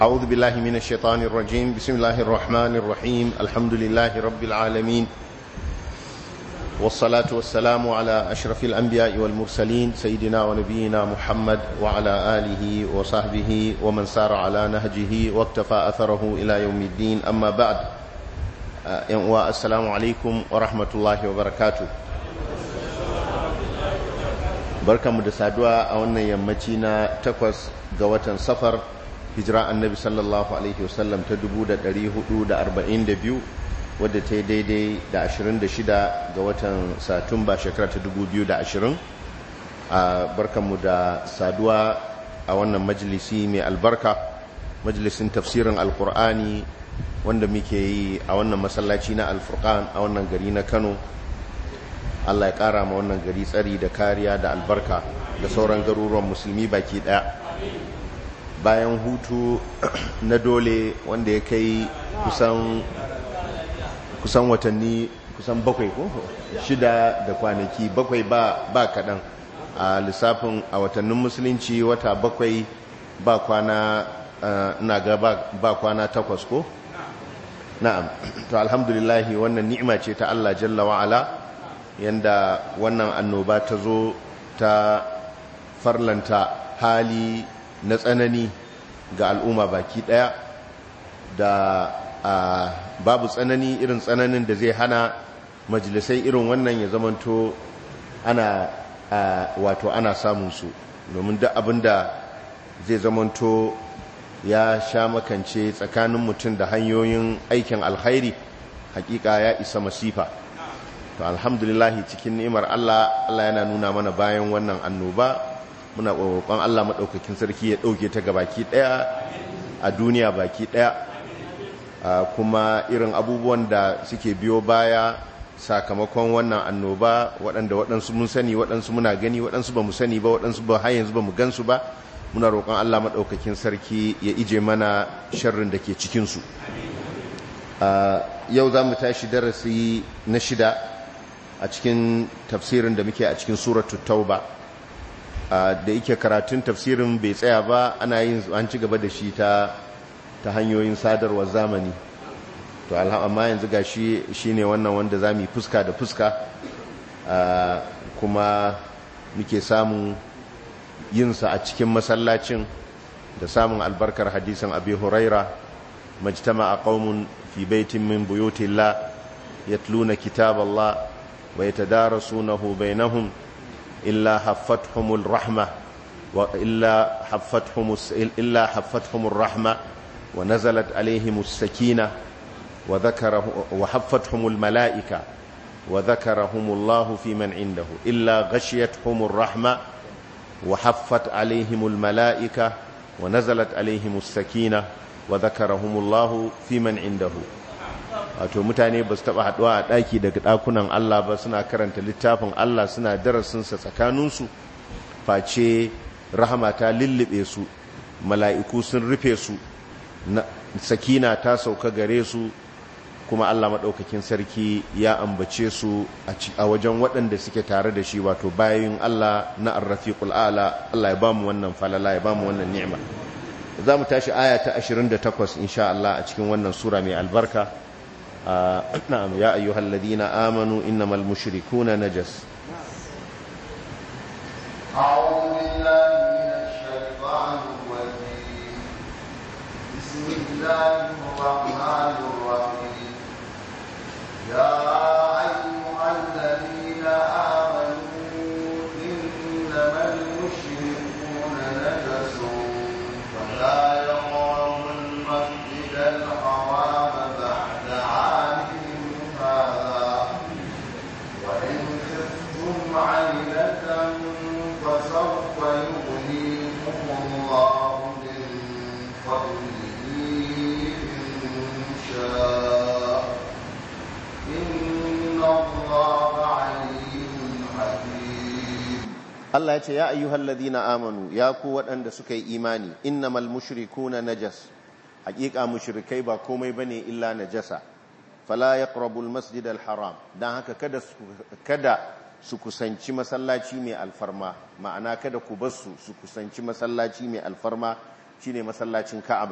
أعوذ بالله من الشيطان الرجيم بسم الله الرحمن الرحيم الحمد لله رب العالمين والصلاة والسلام على أشرف الأنبياء والمرسلين سيدنا ونبينا محمد وعلى آله وصحبه ومن سار على نهجه واكتفى أثره إلى يوم الدين أما بعد السلام عليكم ورحمة الله وبركاته barkanmu da saduwa a wannan yammaci na takwas ga watan safar hijira annabi sallallahu alaihi wasallam ta 442 wadda ta yi daidai da 26 ga watan satumba shekara ta 2020 a barkanmu da saduwa a wannan majalisi mai albarka majalisin tafsirin alkur'ani wanda muke yi a wannan masallaci na alfurkan a wannan gari na kano Allah ya ƙara ma wannan gari tsari da kariya da albarka da sauran garuruwan musulmi baki ɗaya bayan hutu na dole wanda ya kai kusan kusan watanni kusan bakwai ko shida da kwanaki bakwai ba ba kaɗan a lissafin a watannin musulunci wata bakwai ba kwana na ga ba kwana takwas ko na'am to alhamdulillahi wannan ni'ima ce ta Allah jalla wa'ala yanda wannan annoba ta zo ta farlanta hali na tsanani ga al'umma baki daya da babu tsanani irin tsananin da zai hana majalisai irin wannan ya zamanto ana wato ana samun su domin duk abinda zai zamanto ya sha makance tsakanin mutum da hanyoyin aikin alkhairi hakika ya isa masifa to alhamdulillahi cikin ni'imar Allah Allah yana nuna mana bayan wannan annoba muna roƙon Allah madaukakin sarki ya dauke ta gabaki daya a duniya baki daya kuma irin abubuwan da suke biyo baya sakamakon wannan annoba waɗanda waɗansu mun sani waɗansu muna gani waɗansu ba mu sani ba waɗansu ba har yanzu ba mu gansu ba muna roƙon Allah madaukakin sarki ya ije mana sharrin da ke cikin su yau za mu tashi darasi na shida a cikin tafsirin da muke a cikin suratu tauba da yake karatun tafsirin bai tsaya ba ana yin an ci gaba da shi ta ta hanyoyin sadarwar zamani to amma yanzu ga shi shine wannan wanda za mu fuska da fuska kuma muke samun yinsa a cikin masallacin da samun albarkar hadisin abi huraira majtama a qaumun fi baitin min buyutillah yatluna kitaballah ويتدارسونه بينهم إلا حفتهم الرحمة وإلا حفتهم إلا حفتهم الرحمة ونزلت عليهم السكينة وذكره وحفتهم الملائكة وذكرهم الله في من عنده إلا غشيتهم الرحمة وحفت عليهم الملائكة ونزلت عليهم السكينة وذكرهم الله في من عنده wato mutane ba su taba haduwa a daki daga dakunan Allah ba suna karanta littafin Allah suna darasinsa tsakaninsu face rahama ta lullube su mala'iku sun rufe su sakina ta sauka gare su kuma Allah maɗaukakin sarki ya ambace su a wajen waɗanda suke tare da shi wato bayan Allah na arrafiqul ala Allah ya bamu wannan falala ya bamu wannan ni'ima za mu tashi aya ta 28 insha Allah a cikin wannan sura mai albarka آه نعم يا أيها الذين آمنوا إنما المشركون نجس أعوذ بالله من الشيطان الرجيم بسم الله الرحمن الرحيم يا أيها الذين آمنوا إنما المشركون نجس فلا يقربوا المسجد الحرام بعد عامهم هذا وإن خفتم عيلة فسوف يغنيكم الله من فضله إن شاء إن الله عليم حكيم Allah ya ce ya ayyuhal ladina amanu ya ku waɗanda suka yi imani innamal mushrikuna najas hakika mushrikai ba komai bane illa najasa fala yaqrabul masjidal haram dan haka kada su kada su kusanci masallaci mai alfarma ma'ana kada ku bar su su kusanci masallaci mai alfarma shine masallacin Ka'aba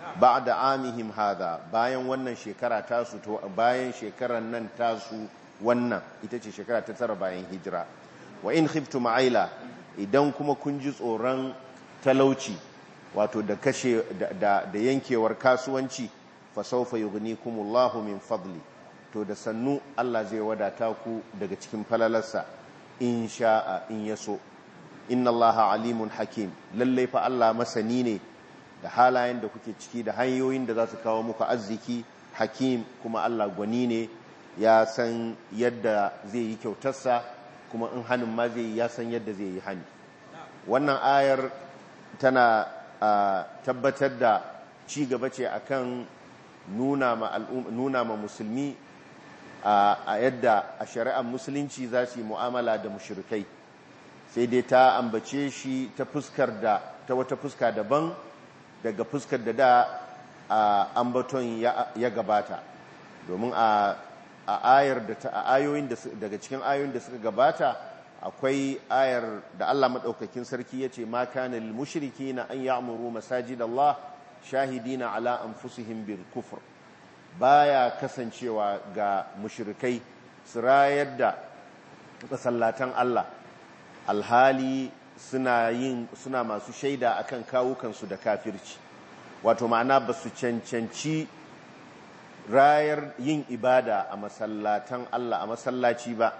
ba'da amihim hadha bayan wannan shekara tasu to bayan shekaran nan tasu wannan ita ce shekara ta tara bayan hijira wa in khiftum aila idan kuma kun ji tsoron talauci wato da kashe da, da yankewar kasuwanci fa sawfa yughnikumullahu min fadli to da sannu Allah zai wadata ku daga cikin falalarsa in sha'a in yaso inna allaha alimun hakim lallai fa Allah masani ne da halayen da kuke ciki da hanyoyin da za su kawo muku arziki hakim kuma Allah gwani ne ya san yadda zai yi kyautarsa kuma in hannun ma zai ya san yadda zai yi hani wannan ayar tana tabbatar da ci gaba ce akan nuna ma nuna ma musulmi a yadda a shari'ar musulunci za su yi mu'amala da mushrikai sai dai ta ambace shi ta fuskar da ta wata fuska daban daga fuskar da da ambaton ya gabata domin a ayar da ta ayoyin da daga cikin ayoyin da suka gabata akwai ayar da Allah madaukakin sarki yace ma kana lil mushrikeena an ya'muru masajidallah shahidina ala anfusihim bil kufr baya kasancewa ga mushrikai su rayar da masallatan Allah alhali suna yin suna masu shaida akan kawukansu da kafirci wato ma'ana ba su cancanci rayar yin ibada a masallatan Allah a masallaci ba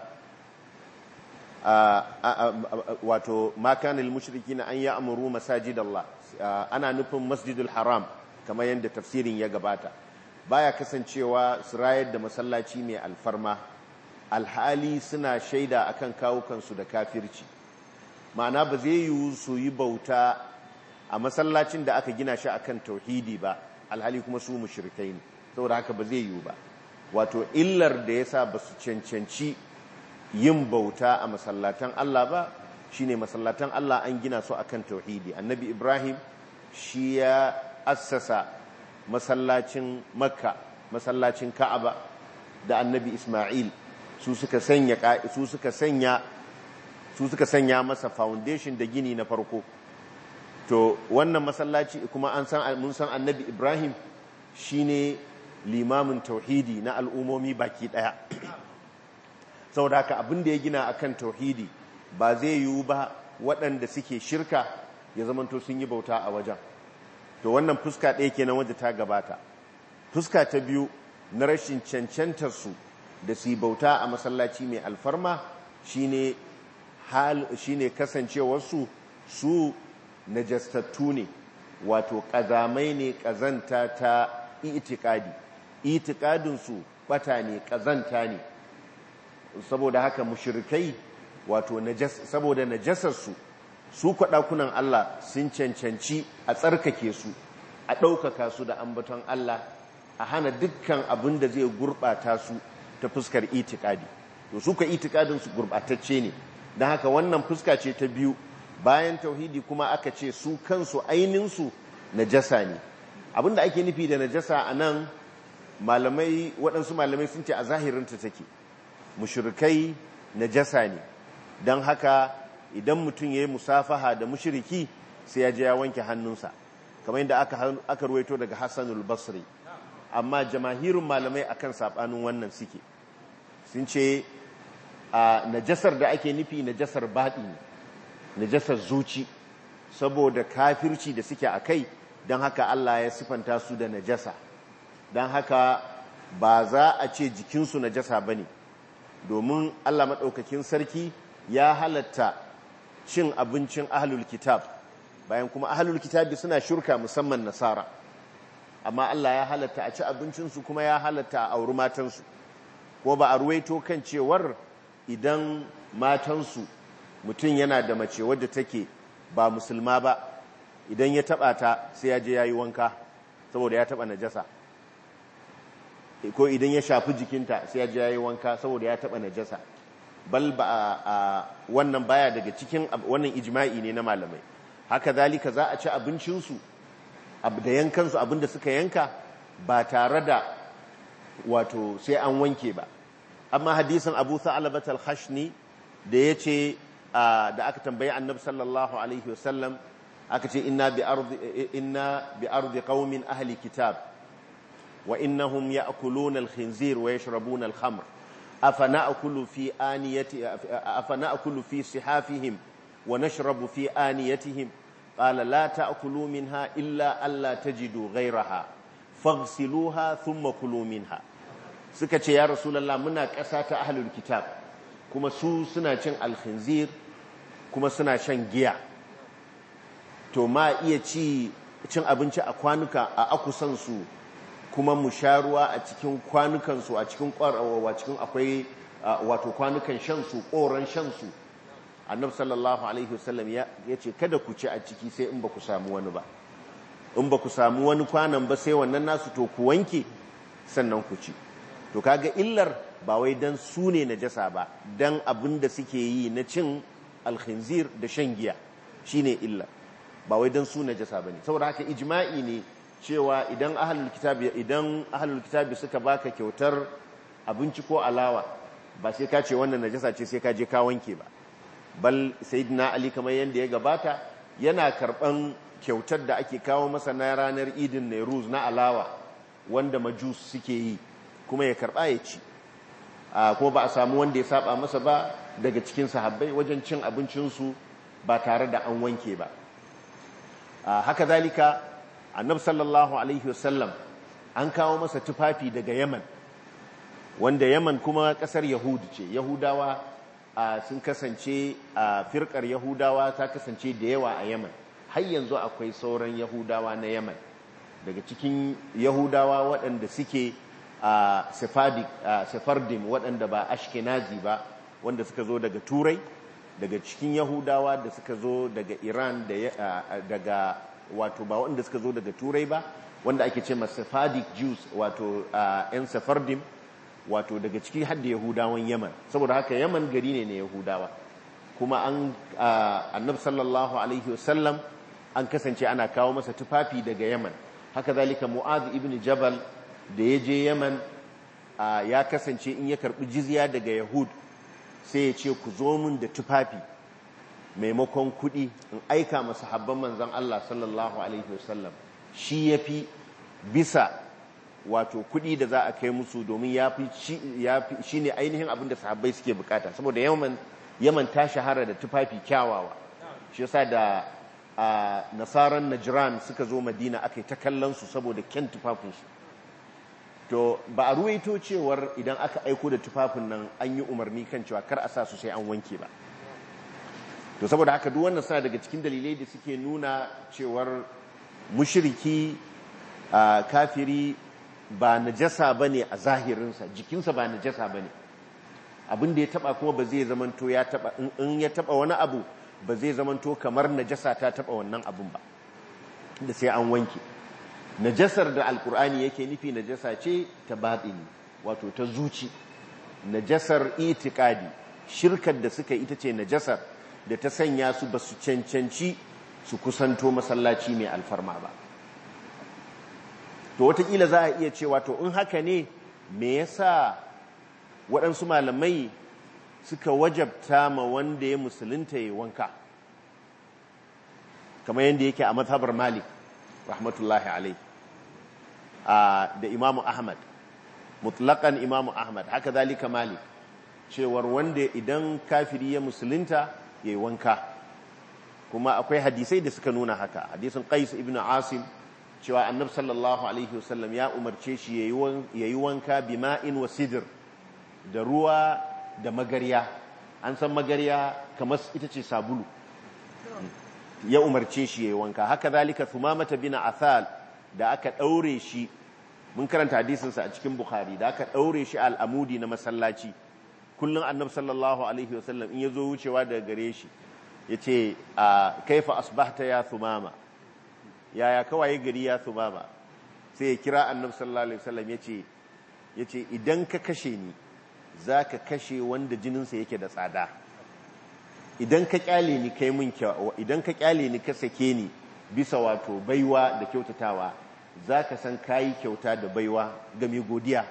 wato makanil mushriki na an yi amuru masajid Allah ana nufin masjidul haram kamar yadda tafsirin ya gabata baya kasancewa su rayar da masallaci mai alfarma alhali suna shaida akan kawukansu da kafirci ma'ana ba zai yiwu su yi bauta a masallacin da aka gina shi akan tauhidi ba alhali kuma su mushrikai ne saboda haka ba zai yiwu ba wato illar da yasa ba su cancanci yin bauta a masallatan Allah ba shine masallatan Allah an gina su akan tauhidi annabi Ibrahim shi ya assasa masallacin Makka masallacin Ka'aba da annabi Isma'il su suka sanya su suka sanya su suka sanya masa foundation da gini na farko to wannan masallaci kuma an san mun san annabi Ibrahim shine limamin tauhidi na al'umomi baki daya saboda haka abin da ya gina akan tauhidi ba zai yiwu ba waɗanda suke shirka ya zamanto sun yi bauta a wajen to wannan fuska ɗaya kenan wadda ta gabata fuska ta biyu na rashin cancantar su da su bauta a masallaci mai alfarma shine hal shine kasancewarsu su najastattu ne wato ƙazamai ne ƙazanta ta itikadi itikadinsu bata ne ƙazanta ne saboda haka mushrikai wato saboda najasarsu su kwaɗakunan Allah sun cancanci a tsarkake su a ɗaukaka su da ambaton Allah a hana dukkan abin da zai gurɓata su ta fuskar itikadi to su ka itikadinsu gurɓatacce ne don haka wannan fuska ce ta biyu bayan tauhidi kuma aka ce su kansu aininsu najasa ne abinda ake nufi da najasa a nan malamai waɗansu malamai sun ce a zahirinta take mushrikai najasa ne don haka idan mutum ya yi musafaha da mushriki sai ya je ya wanke hannunsa kamar yadda aka, aka ruwaito daga hassanul basri amma jamahirin malamai akan saɓanin wannan suke sun ce a najasar da ake nufi najasar baɗi ne najasar zuci saboda kafirci da suke a kai don haka Allah ya sifanta su da najasa don haka ba za a ce jikinsu najasa ba ne domin Allah maɗaukakin sarki ya halatta cin abincin ahalul kitab bayan kuma ahalul kitabi suna shurka musamman nasara amma Allah ya halatta a ci abincinsu kuma ya halatta a auri matansu ko ba a ruwaito kan cewar idan matansu mutum yana da mace wadda take ba musulma ba idan ya taba ta sai ya je ya yi wanka saboda ya taba najasa ko idan ya shafi jikinta sai ya je ya yi wanka saboda ya taba najasa bal ba a wannan baya daga cikin wannan ijma'i ne na malamai haka zalika za a ci abincinsu da yankansu abinda suka yanka ba tare da wato sai an wanke ba amma hadisin abu sa'alabat al-khashni da ya ce da aka tambayi annabi sallallahu alaihi wasallam aka ce inna bi ardi inna bi ardi qaumin ahli kitab wa innahum ya'kuluna al-khinzir wa yashrabuna al-khamr afana'kulu fi aniyati afana'kulu fi sihafihim wa nashrabu fi aniyatihim qala la ta'kulu minha illa alla tajidu ghayraha faghsiluha thumma kulu minha suka ce ya rasulullah muna ƙasa ta ahlul kitab kuma su suna cin al-khinzir kuma suna shan giya to ma iya ci cin abinci a kwanuka a akusansu kuma mu sha ruwa a cikin kwanukansu a cikin ƙwarawa cikin akwai wato kwanukan shansu ƙoran shansu annabi sallallahu alaihi wasallam ya ce kada ku ci a ciki sai in ba ku samu wani ba in ba ku samu wani kwanan ba sai wannan nasu to ku wanke sannan ku ci to kaga illar ba wai dan su ne najasa ba dan abin da suke yi na cin alkhinzir da shan giya shine illar ba wai dan su najasa bane saboda haka ijma'i ne cewa idan ahlul kitabi idan ahlul kitabi suka baka kyautar abinci ko alawa ba sai ka ce wannan najasa ce sai ka je ka wanke ba bal sayyidina ali kamar yanda ya gabata yana karban kyautar da ake kawo masa na ranar idin Nairuz na alawa wanda majus suke yi kuma ya karba ya ci kuma ba a samu wanda ya saba masa ba daga cikin sahabbai wajen cin abincinsu ba tare da an wanke ba haka zalika annab sallallahu alaihi wasallam an kawo masa tufafi daga yaman wanda yaman kuma kasar yahudu ce yahudawa sun kasance a firkar yahudawa ta kasance da yawa a yaman har yanzu akwai sauran yahudawa na yaman daga cikin yahudawa waɗanda suke a sephardim waɗanda ba ashkenazi ba wanda suka zo daga turai daga cikin yahudawa da suka zo daga iran daga wato ba wanda suka zo daga turai ba wanda ake ce sephardic jews wato yan sephardim wato daga ciki hadda yahudawan yaman saboda haka yaman gari ne na yahudawa kuma an annab sallallahu alaihi wasallam an kasance ana kawo masa tufafi daga yaman haka zalika mu'adh ibn jabal da ya je yaman ya kasance in ya karbi jizya daga yahud sai ya ce ku zo min da tufafi maimakon kuɗi in aika masu habban manzan Allah sallallahu alaihi wasallam shi ya fi bisa wato kuɗi da za a kai musu domin ya fi shi ne ainihin abin da sahabbai suke bukata saboda yaman yaman ta shahara da tufafi kyawawa shi yasa da nasaran najran suka zo madina aka yi ta kallon su saboda kyan tufafinsu to ba a ruwaito cewar idan aka aiko da tufafin nan an yi umarni kan cewa kar a sa su sai an wanke ba to saboda haka duk wannan suna daga cikin dalilai da suke nuna cewar mushriki kafiri ba najasa bane a zahirinsa jikinsa ba najasa bane abin da ya taba kuma ba zai zamanto ya taba in ya taba wani abu ba zai zamanto kamar najasa ta taba wannan abun ba da sai an wanke najasar da alkur'ani yake nufi najasa ce ta batini wato ta zuci najasar itikadi shirkar da suka ita ce najasar da ta sanya su ba su cancanci su kusanto masallaci mai alfarma ba to watakila za a iya cewa to in haka ne me yasa waɗansu malamai suka wajabta ma wanda ya musulunta ya wanka kamar yadda yake a mazhabar malik rahmatullahi alai da imamu ahmad mutlakan imamu ahmad haka zalika malik cewar wanda idan kafiri ya musulunta ya yi wanka kuma akwai hadisai da suka nuna haka hadisin qais ibn asim cewa annab sallallahu alaihi wasallam ya umarce shi ya yi wanka bima'in wa sidr da ruwa da magarya an san magarya kamar ita ce sabulu ya umarce shi ya yi wanka haka zalika thumamata bin athal da aka daure shi mun karanta hadisinsa a cikin bukhari da aka daure shi al'amudi na masallaci kullum annab sallallahu alaihi wasallam in ya zo wucewa daga gare shi ya ce a kaifa asbahta ya thumama yaya kawai gari ya thumama sai ya kira annab sallallahu alaihi wasallam ya ce ya ce idan ka kashe ni za ka kashe wanda jininsa yake da tsada idan ka kyale ni kai mun idan ka kyale ni ka sake ni bisa wato baiwa da kyautatawa za ka san kayi kyauta da baiwa ga mai godiya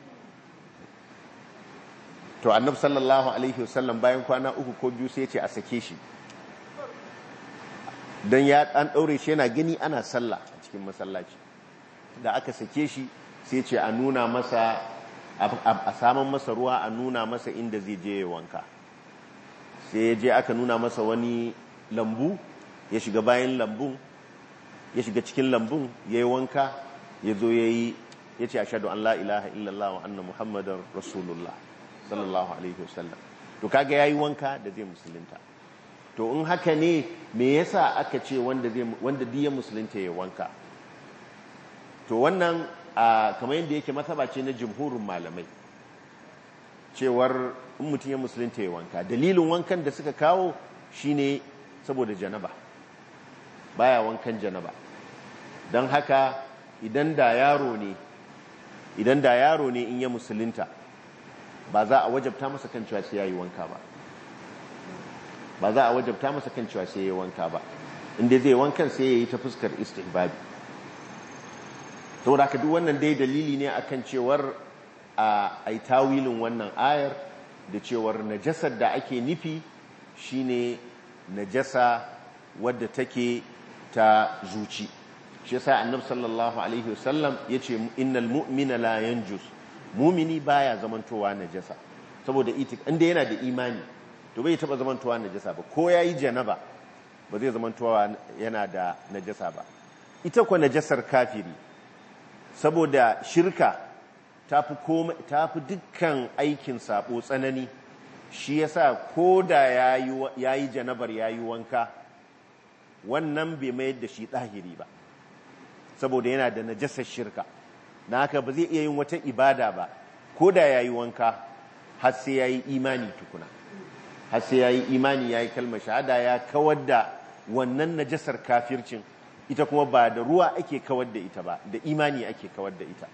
to annab sallallahu alaihi wasallam bayan kwana uku ko biyu sai ce a sake shi don ya an ɗaure shi yana gani ana sallah a cikin masallaci da aka sake shi sai ce a nuna masa a saman masa ruwa a nuna masa inda zai je ya wanka sai ya je aka nuna masa wani lambu ya shiga bayan lambun ya shiga cikin lambun ya yi wanka ya zo ya yi ya ce a shaɗu an la ilaha illallah wa anna muhammadar rasulullah sallallahu alaihi wasallam to kaga ya yi wanka da zai musulunta to in haka ne me yasa aka ce wanda diya musulunta ya wanka to wannan kamar yadda yake masaba ce na jimhurin malamai cewar in mutum ya musulunta ya wanka dalilin wankan da suka kawo shine saboda janaba baya wankan janaba don haka idan da yaro ne idan da yaro ne in ya musulunta ba za a wajabta masa kan cewa sai ya yi wanka ba ba za a wajabta masa kan cewa sai ya yi wanka ba inda zai wankan sai ya yi ta fuskar istihbabi saboda haka duk wannan dai dalili ne akan cewar a ai tawilin wannan ayar da cewar najasar da ake nufi shine najasa wadda take ta zuci shi yasa annabi sallallahu alaihi wasallam yace innal mu'mina la yanjus mu'mini baya zamantowa najasa saboda itik inda yana da imani to bai taba zamantowa najasa ba ko yayi janaba ba zai zamantowa yana da najasa ba ita ko najasar kafiri saboda shirka tafi komai tafi dukkan aikin sabo tsanani shi yasa ko da ya yi janabar ya yi wanka wannan bai mayar da shi ɗahiri ba saboda yana da najasar shirka na haka ba zai iya yin wata ibada ba ko da ya yi wanka har sai ya yi imani tukuna har sai ya yi imani ya yi kalmar shahada ya kawar da wannan najasar kafircin ita kuma ba da ruwa ake kawar da ita ba da imani ake kawar da ita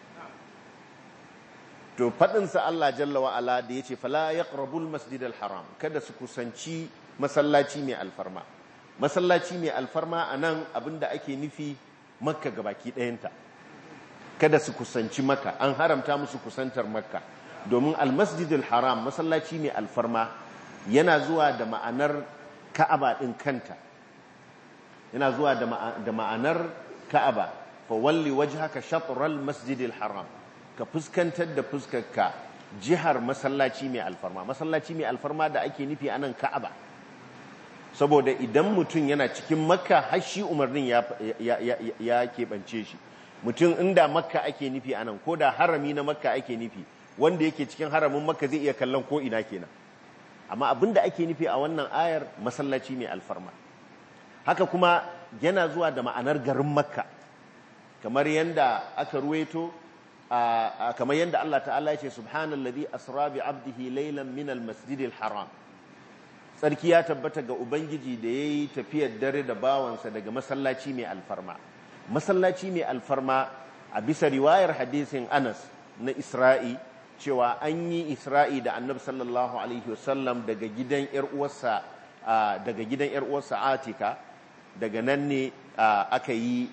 to faɗinsa Allah jalla wa'ala da ya ce fala ya ƙarabul masjidal haram kada su kusanci masallaci mai alfarma masallaci mai alfarma a nan abinda ake nufi makka ga baki ɗayanta kada su kusanci makka an haramta musu kusantar makka domin almasjidal haram masallaci mai alfarma yana zuwa da ma'anar ka'aba ɗin kanta yana zuwa da ma'anar ka'aba fa walli wajhaka shatral masjidil haram ka fuskantar da fuskarka jihar masallaci mai alfarma masallaci mai alfarma da ake nufi anan ka'aba saboda idan mutum yana cikin makka har shi umarnin ya keɓance shi mutum inda makka ake nufi anan ko da harami na makka ake nufi wanda yake cikin haramin makka zai iya kallon ko ina kenan amma abin da ake nufi a wannan ayar masallaci mai alfarma haka kuma yana zuwa da ma'anar garin makka kamar yadda aka ruweto kamar yadda Allah ta'ala ya ce subhanallazi asra bi abdihi laylan min almasjidil haram sarki ya tabbata ga ubangiji da yayi tafiyar dare da bawansa daga masallaci mai alfarma masallaci mai alfarma a bisa riwayar hadisin Anas na Isra'i cewa an yi Isra'i da Annabi sallallahu alaihi wasallam daga gidan yar uwarsa daga gidan yar uwarsa Atika daga nan ne aka yi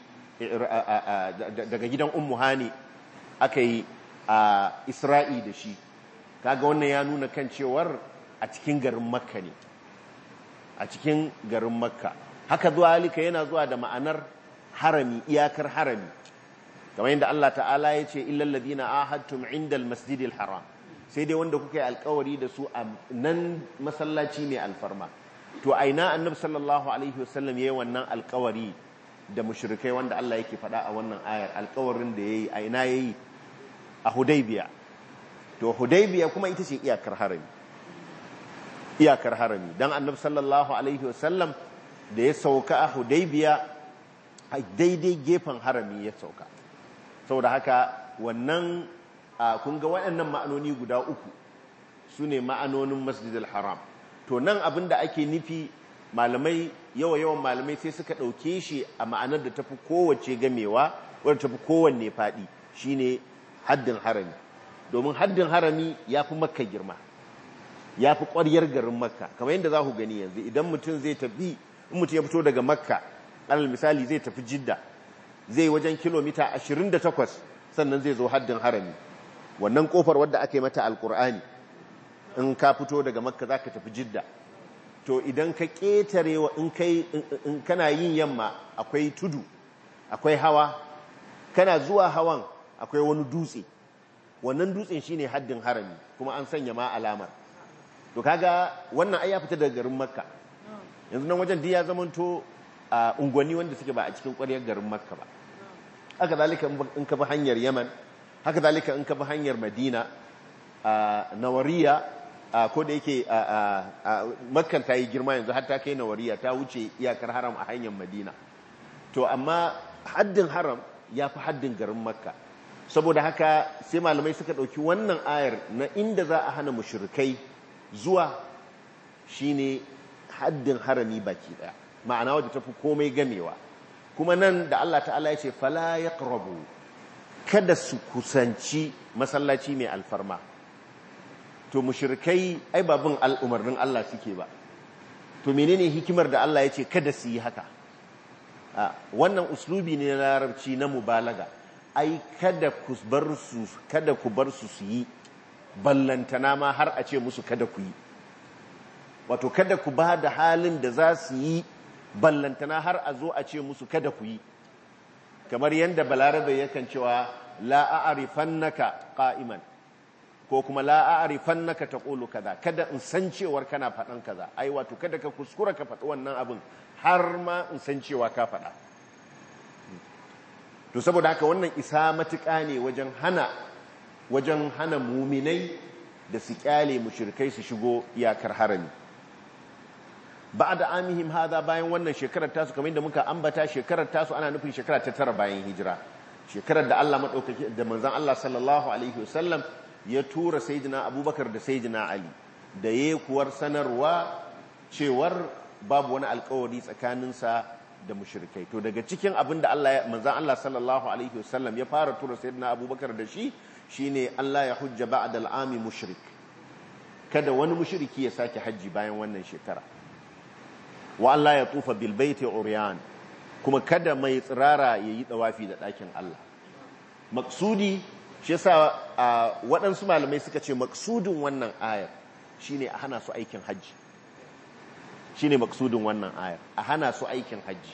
daga gidan Ummu Hani aka yi a isra'i da shi kaga wannan ya nuna kan cewar a cikin garin makka ne a cikin garin makka haka zuwa halika yana zuwa da ma'anar harami iyakar harami kamar yadda Allah ta'ala ya ce illal ladina ahadtum indal masjidil haram sai dai wanda kuka yi alkawari da su a nan masallaci mai alfarma to aina annabi sallallahu alaihi wasallam yayi wannan alkawari da mushrikai wanda Allah yake faɗa a wannan ayar alkawarin da yayi aina yayi a hudaybiya to hudaybiya kuma ita ce iyakar harami iyakar harami dan annabi sallallahu alaihi wasallam da ya sauka a hudaybiya a daidai gefen harami ya sauka saboda haka wannan kun ga waɗannan ma'anoni guda uku su ne ma'anonin masjidil haram to nan abin da ake nufi malamai yawa yawan malamai sai suka ɗauke shi a ma'anar da tafi kowace gamewa wadda tafi kowanne faɗi shine haddin harami domin haddin harami ya fi makka girma ya fi ƙwaryar garin makka kamar yadda za ku gani yanzu idan mutum zai tafi in mutum ya fito daga makka alal misali zai tafi jidda zai wajen kilomita 28 sannan zai zo haddin harami wannan kofar wadda aka yi mata alkur'ani in ka fito daga makka za ka tafi jidda to idan ka ƙetare wa in kai in kana yin yamma akwai tudu akwai hawa kana zuwa hawan akwai wani dutse wannan dutsen shine haddin harami kuma an sanya ma alamar to kaga wannan ai ya fita daga garin makka yanzu nan wajen ya zamanto a unguwanni wanda suke ba a cikin ƙwaryar garin makka ba haka zalika in ka bi hanyar yaman haka zalika in ka bi hanyar madina a nawariya ko da yake makkan ta yi girma yanzu har ta kai nawariya ta wuce iyakar haram a hanyar madina to amma haddin haram ya fi haddin garin makka saboda haka sai malamai suka ɗauki wannan ayar na inda za a hana mushrikai zuwa shine haddin harami baki ɗaya ma'ana wadda ta fi komai gamewa kuma nan da Allah ta'ala ya ce fala ya kada su kusanci masallaci mai alfarma to mushrikai ai babin al'umarnin Allah suke ba to menene hikimar da Allah ya ce kada su yi haka wannan uslubi ne na larabci na mubalaga ai kada ku bar su kada ku bar su su yi ballantana ma har a ce musu kada ku yi wato kada ku ba da halin da za su yi ballantana har a zo a ce musu kada ku yi kamar yadda balarabe yakan cewa la a'rifannaka qa'iman ko kuma la a'rifannaka taqulu kaza kada in san cewar kana faɗan kaza ai wato kada ka kuskura ka faɗi wannan abin har ma in san cewa ka faɗa to saboda haka wannan isa matuƙa ne wajen hana wajen hana muminai da su kyale mushrikai su shigo iyakar harami da amihim hada bayan wannan shekarar tasu kamar yadda muka ambata shekarar tasu ana nufin shekara ta tara bayan hijira shekarar da Allah madaukaki da manzon Allah sallallahu alaihi wasallam ya tura sayyidina Abubakar da sayyidina Ali da kuwar sanarwa cewar babu wani alkawari tsakaninsa da mushrikai to daga cikin abin da Allah manzon Allah sallallahu alaihi wasallam ya fara tura sayyidina Abubakar da shi shine Allah ya hujja ba'da al'ami mushrik kada wani mushriki ya sake haji bayan wannan shekara wa Allah ya tufa bil baiti uryan kuma kada mai tsirara yayi dawafi da ɗakin Allah maksudi shi yasa waɗansu malamai suka ce maksudin wannan ayar shine a hana su aikin haji shine maksudin wannan ayar a hana su aikin haji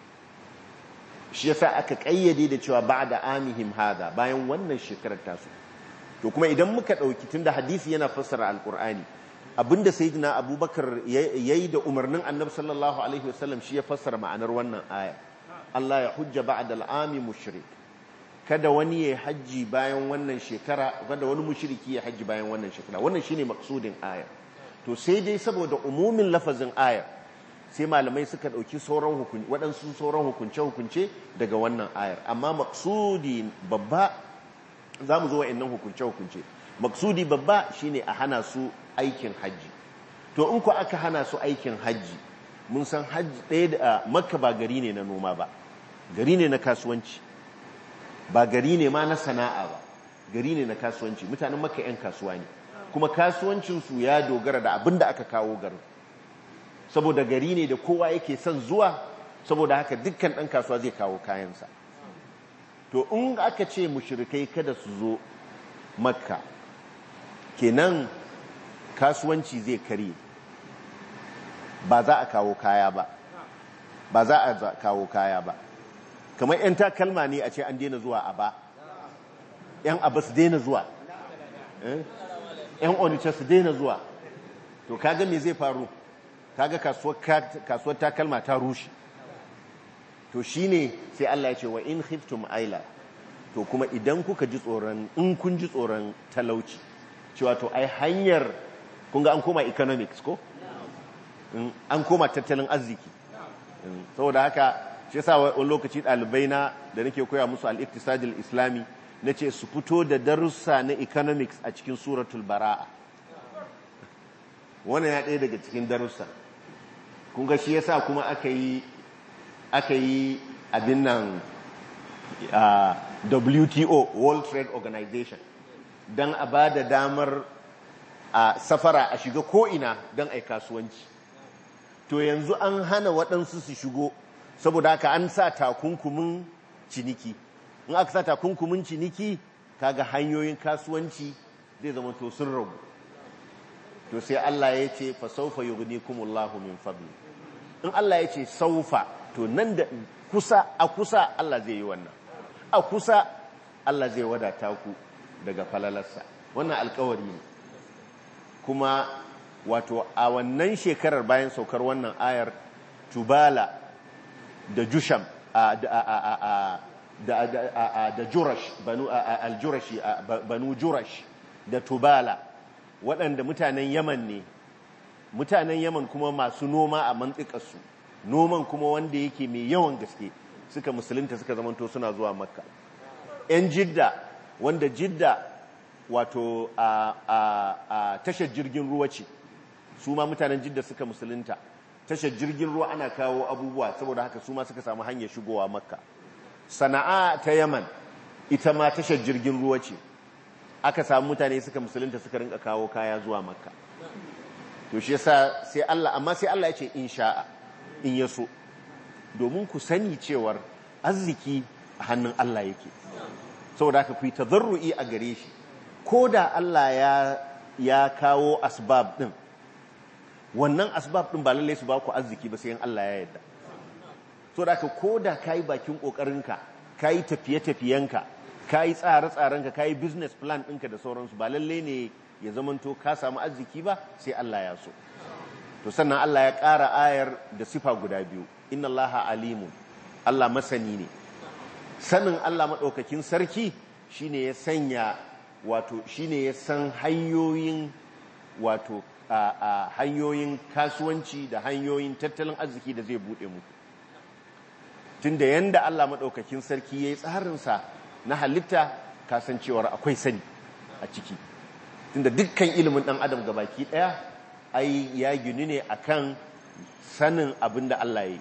shi yasa aka kayyade da cewa ba'da amihim hada bayan wannan shekarar tasu to kuma idan muka dauki tunda hadisi yana fassara alqur'ani abinda sayyidina abubakar yayi da umarnin annabi sallallahu alaihi wasallam shi ya fassara ma'anar wannan aya Allah ya hujja ba'da al'ami mushrik kada wani ya haji bayan wannan shekara kada wani mushriki ya haji bayan wannan shekara wannan shine maksudin aya to sai dai saboda umumin lafazin aya sai malamai suka dauki sauran hukunci waɗansu sauran hukunce hukunce daga wannan ayar amma maksudi babba zamu zo wa'annan hukunce hukunce maksudi babba shine a hana su aikin hajji to in ku aka hana su aikin hajji mun san hajji ɗaya da makka ba gari ne na noma ba gari ne na kasuwanci ba gari ne ma na sana'a ba gari ne na kasuwanci mutanen makka 'yan kasuwa ne kuma kasuwancinsu ya dogara da abin da aka kawo garin saboda gari ne da kowa yake son zuwa saboda haka dukkan ɗan kasuwa zai kawo kayansa to in aka ce mushrikai kada su zo makka kenan kasuwanci zai kare ba za a kawo kaya ba ba za a kawo kaya ba kamar 'yan takalma ne a ce an daina zuwa a ba 'yan abu su daina zuwa 'yan onitsha su daina zuwa to kaga me zai faru kaga kasuwar takalma ta rushe to shine sai Allah ya ce wa in khiftum aila to kuma idan kuka ji tsoron in kun ji tsoron talauci cewa to ai hanyar kun ga an koma economics ko an koma tattalin arziki saboda haka shi yasa wani lokaci ɗalibai na da nake koya musu al-iqtisadil islami nace su fito da darussa na economics a cikin suratul bara'a wannan ya ɗaya daga cikin darussa kun ga shi yasa kuma aka yi aka yi abin nan WTO World Trade Organization don a ba da damar a safara a shiga ko'ina don a kasuwanci to yanzu an hana waɗansu su shigo saboda haka an sa takunkumin ciniki in aka sa takunkumin ciniki kaga hanyoyin kasuwanci zai zama to sun ragu to sai Allah ya ce fa sawfa yughnikumullahu min fadli in Allah ya ce saufa to nan da kusa a kusa Allah zai yi wannan a kusa Allah zai wadata ku daga falalarsa wannan alkawari ne kuma wato a wannan shekarar bayan saukar wannan ayar tubala da jusham da jurash banu aljurashi banu jurash da tubala waɗanda mutanen yaman ne mutanen yaman kuma masu noma a mantsikarsu noman kuma wanda yake mai yawan gaske suka musulunta suka zamanto suna zuwa makka 'yan jidda wanda jidda wato a tashar jirgin ruwa ce su ma mutanen jidda suka musulunta tashar jirgin ruwa ana kawo abubuwa saboda haka su ma suka samu hanyar shigowa makka sana'a ta yaman ita ma tashar jirgin ruwa ce aka samu mutane suka musulunta suka rinka kawo kaya zuwa makka to shi yasa sai Allah amma sai Allah ya ce in sha'a in ya so domin ku sani cewar arziki a hannun Allah yake saboda haka ku yi tazarru'i a gare shi ko da Allah ya ya kawo asbab din wannan asbab din ba lalle su ba ku arziki ba sai in Allah ya yarda saboda haka ko da kai bakin kokarinka kai tafiye-tafiyenka kai tsare-tsarenka kai business plan ɗinka da sauransu ba lalle ne ya zamanto ka samu arziki ba sai Allah ya so to sannan Allah ya ƙara ayar da sifa guda biyu inna allaha alimun Allah masani ne sanin Allah maɗaukakin sarki shine ya sanya wato shine ya san hanyoyin wato a hanyoyin kasuwanci da hanyoyin tattalin arziki da zai buɗe muku tunda yanda Allah maɗaukakin sarki ya yi tsarinsa na halitta kasancewar akwai sani a ciki tunda dukkan ilimin ɗan adam gabaki ɗaya ai ya gini ne akan sanin abin da Allah ya yi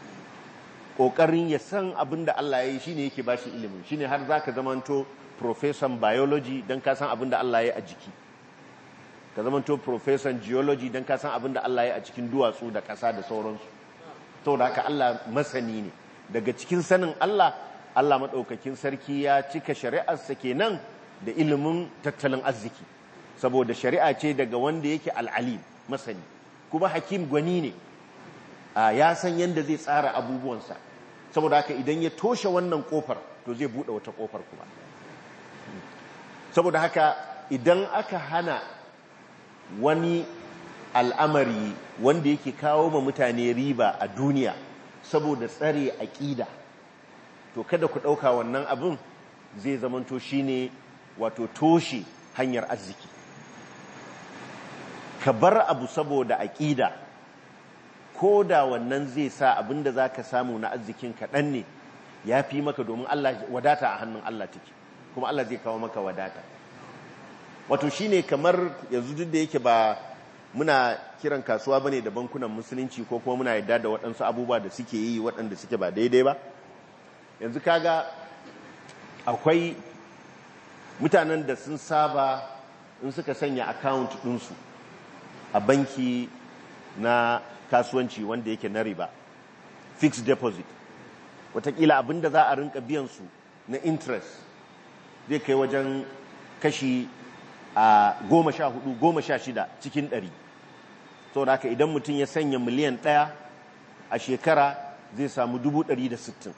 ƙoƙarin ya san abin da Allah ya yi shine yake ba shi ilimin shine har za ka zamanto profesan biology don ka san abin da Allah ya yi a jiki ka zamanto profesan geology don ka san abin da Allah ya yi a cikin duwatsu da ƙasa da sauransu saboda haka Allah masani ne daga cikin sanin Allah Allah maɗaukakin sarki ya cika shari'arsa kenan da ilimin tattalin arziki saboda shari'a ce daga wanda yake al'alim masani kuma hakim gwani ne ya san yadda zai tsara abubuwansa saboda haka idan ya toshe wannan kofar to zai buɗe wata kofar kuma saboda haka idan aka hana wani al'amari wanda yake kawo ma mutane riba a duniya saboda tsare aƙida to kada ku ɗauka wannan abin zai zamanto shine wato toshe hanyar arziki ka bar abu saboda aƙida ko da wannan zai sa abinda za ka samu na arzikin kaɗan ne ya fi maka domin Allah wadata a hannun Allah take kuma Allah zai kawo maka wadata wato shine kamar yanzu duk da yake ba muna kiran kasuwa bane da bankunan musulunci ko kuma muna yadda da waɗansu abubuwa da suke yi waɗanda suke ba daidai ba yanzu kaga akwai mutanen da sun saba in suka sanya account ɗinsu a banki na kasuwanci wanda yake na riba fixed deposit watakila abinda za a rinka biyansu na interest zai kai wajen kashi a goma sha hudu goma sha shida cikin ɗari sau da haka idan mutum ya sanya miliyan ɗaya a shekara zai samu dubu ɗari da sittin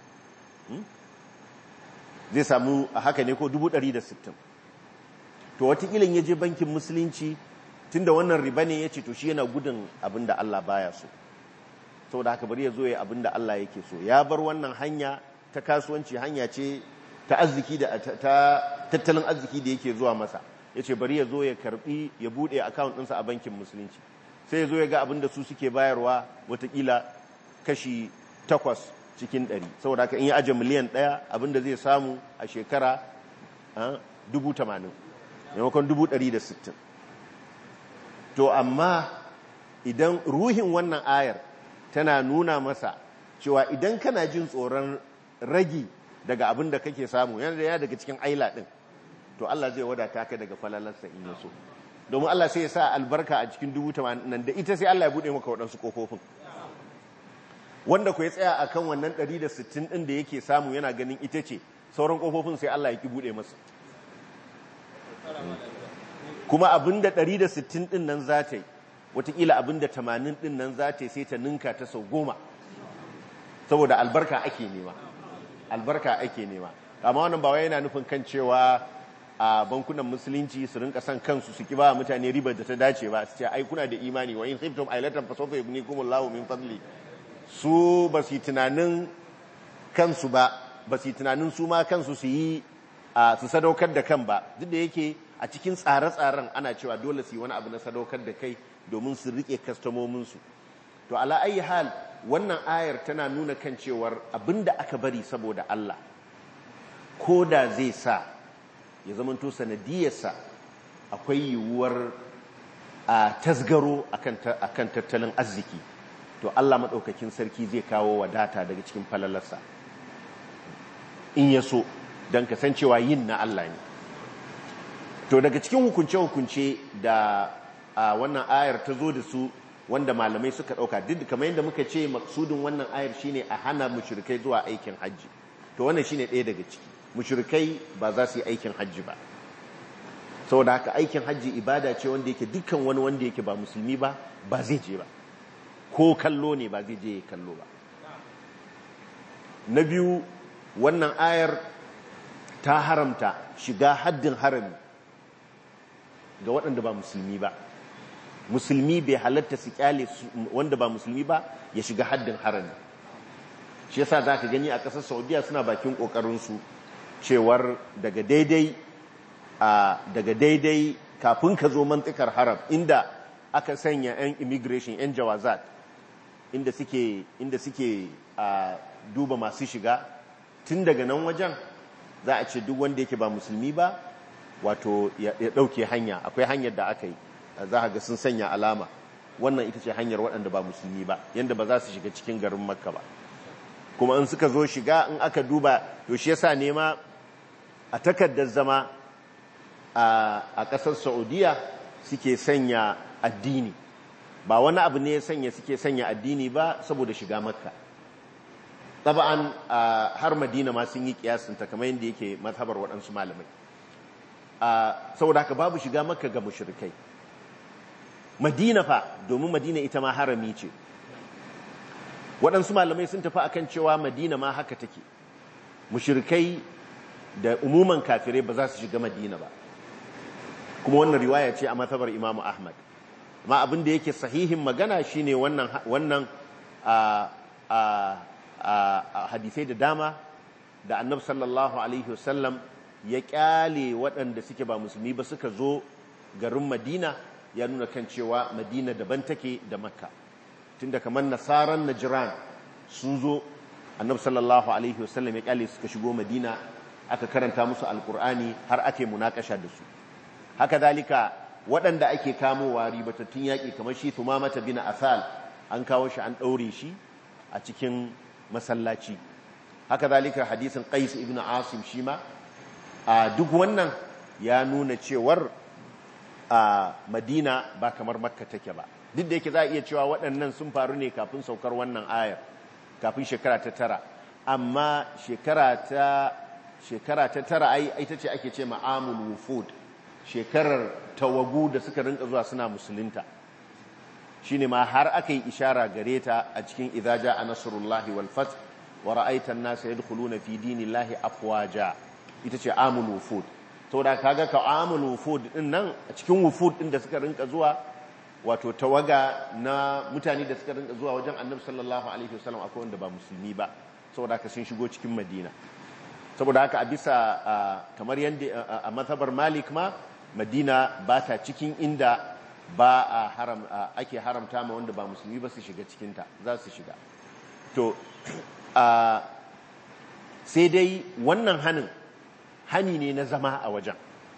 zai samu a haka ne ko dubu ɗari da sittin to watakila ya je bankin musulunci tun da wannan riba ne ya ce to shi yana gudun abin da Allah baya so sau da haka bari ya zo ya abin da Allah yake so ya bar wannan hanya ta kasuwanci hanya ce ta arziki da ta tattalin arziki da yake zuwa masa ya ce bari ya zo ya karbi ya bude account ɗinsa a bankin musulunci sai ya zo ya ga abin da su suke bayarwa watakila kashi takwas cikin ɗari saboda haka in ya aje miliyan ɗaya abin da zai samu a shekara dubu tamanin maimakon dubu ɗari da sittin to amma idan ruhin wannan ayar tana nuna masa cewa idan kana jin tsoron ragi daga abin da kake samu yana da ya daga cikin aila ɗin to Allah zai wadata ka daga falalarsa in yaso domin Allah sai ya sa albarka a cikin dubu tamanin nan da ita sai Allah ya buɗe maka waɗansu ƙofofin wanda ku ya tsaya a kan wannan 160 ɗin da yake samu yana ganin ita ce sauran ƙofofin sai Allah ya ki buɗe masa kuma abinda 160 din nan za ta yi watakila abinda 80 din nan za ta yi sai ta ninka ta sau goma saboda albarka ake nema albarka ake nema amma wannan ba wai yana nufin kan cewa a bankunan musulunci su rinka san kansu su ki ba mutane ribar da ta dace ba su ce ai kuna da imani wa in khiftum ailatan fa sawfa yughnikumullahu min fadli su ba su tunanin kansu ba ba su tunanin su ma kansu su yi su sadaukar da kan ba duk da yake a cikin tsare-tsaren ana cewa dole su yi wani abu na sadaukar da kai domin su rike kastomominsu to ala ayi hal wannan ayar tana nuna kan cewar abinda aka bari saboda Allah ko da zai sa ya zamanto sanadiyarsa akwai yiwuwar a tasgaro akan tattalin arziki to Allah maɗaukakin sarki zai kawo wadata daga cikin falalarsa in ya so don kasancewa yin na Allah ne to daga cikin hukunce-hukunce da wannan ayar ta zo da su wanda malamai suka ɗauka duk kamar yadda muka ce maksudin wannan ayar shine a hana mushrikai zuwa aikin hajji to wannan shine ɗaya daga ciki mushrikai ba za su yi aikin hajji ba saboda haka aikin hajji ibada ce wanda yake dukkan wani wanda yake ba musulmi ba ba zai je ba ko kallo ne ba zai je ya kallo ba na biyu wannan ayar ta haramta shiga haddin harami ga waɗanda ba musulmi ba musulmi bai halatta su kyale wanda ba musulmi ba ya shiga haddin harami shi yasa za ka gani a ƙasar saudiya suna bakin ƙoƙarinsu cewar daga daidai a daga daidai kafin ka zo mantikar haram inda aka sanya 'yan immigration 'yan jawazat inda suke inda suke a duba masu shiga tun daga nan wajen za a ce duk wanda yake ba musulmi ba wato ya ɗauke hanya akwai hanyar da aka yi za a ga sun sanya alama wannan ita ce hanyar waɗanda ba musulmi ba yadda ba za su shiga cikin garin makka ba kuma in suka zo shiga in aka duba to shi yasa nema a takardar zama a ƙasar saudiya suke sanya addini ba wani abu ne sanya suke sanya addini ba saboda shiga makka taba'an har madina ma sun yi kiyasinta kamar yadda yake mazhabar waɗansu malamai saboda haka babu shiga makka ga mushrikai madina fa domin madina ita ma harami ce waɗansu malamai sun tafi akan cewa madina ma haka take mushrikai da umuman kafirai ba za su shiga madina ba kuma wannan riwaya ce a matabar imamu ahmad ma abin da yake sahihin magana shine wannan wannan a a hadisai da dama da annab sallallahu alaihi wasallam ya kyale waɗanda suke ba musulmi ba suka zo garin madina ya nuna kan cewa madina daban take da makka tunda kamar nasaran najran sun zo annab sallallahu alaihi wasallam ya kyale suka shigo madina aka karanta musu alkur'ani har ake munakasha da su haka dalika waɗanda ake kamowa ribatattun yaƙi kamar shi tumamata bin asal an kawo shi an ɗaure shi a cikin masallaci haka zalika hadisin qais ibn asim shi ma a duk wannan ya nuna cewar a madina ba kamar makka take ba duk da yake za a iya cewa waɗannan sun faru ne kafin saukar wannan ayar kafin shekara ta tara amma shekara ta shekara ta tara ai ita ce ake ce ma'amul wufud shekarar tawagu da suka rinka zuwa suna musulunta shine ma har aka yi ishara gare ta a cikin idza jaa nasrullahi wal fath wa ra'aita an-nasa yadkhuluna fi dinillahi afwaja ita ce amul wufud saboda kaga ka amul wufud din nan a cikin wufud din da suka rinka zuwa wato tawaga na mutane da suka rinka zuwa wajen annabi sallallahu alaihi wasallam akwai wanda ba musulmi ba saboda haka sun shigo cikin madina saboda haka a bisa kamar yadda a mazhabar malik ma madina ba ta cikin inda ba a haram ake haramta ma wanda ba musulmi ba su shiga cikinta za su shiga to sai dai wannan hanin hani ne na zama a wajen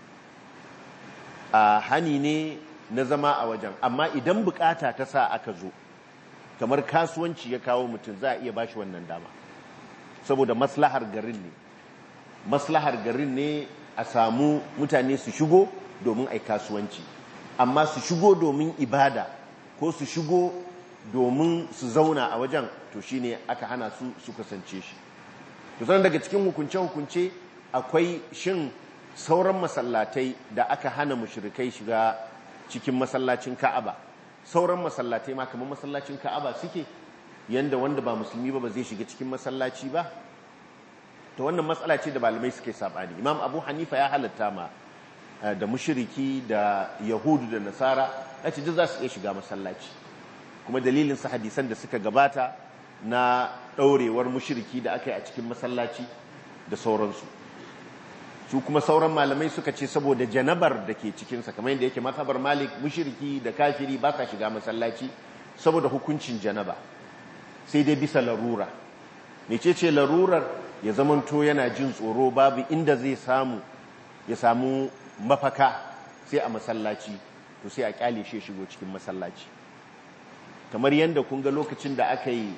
hani ne na zama a wajen amma idan bukata ta sa aka zo kamar kasuwanci ya kawo mutum za a iya bashi wannan dama saboda maslahar garin ne maslahar garin ne a samu mutane su shigo domin ai kasuwanci amma su shigo domin ibada ko su shigo domin su zauna a wajen to shine aka hana su su kasance shi to sanan daga cikin hukunce-hukunce akwai shin sauran masallatai da aka hana mushrikai shiga cikin masallacin Ka'aba sauran masallatai ma kamar masallacin Ka'aba suke yanda wanda ba musulmi ba ba zai shiga cikin masallaci ba to wannan matsala ce da malamai suke sabani Imam Abu Hanifa ya halatta ma da mushriki da Yahudu da Nasara yace duk za su iya shiga masallaci kuma dalilin su hadisan da suka gabata na daurewar mushriki da aka yi a cikin masallaci da sauransu su kuma sauran malamai suka ce saboda janabar da ke cikinsa kamar yadda yake mazhabar malik mushiriki da kafiri ba sa shiga masallaci saboda hukuncin janaba sai dai bisa larura mece ce larurar ya zamanto yana jin tsoro babu inda zai samu ya samu mafaka sai a masallaci to sai a kyale shi shigo cikin masallaci kamar yadda kun ga lokacin da aka yi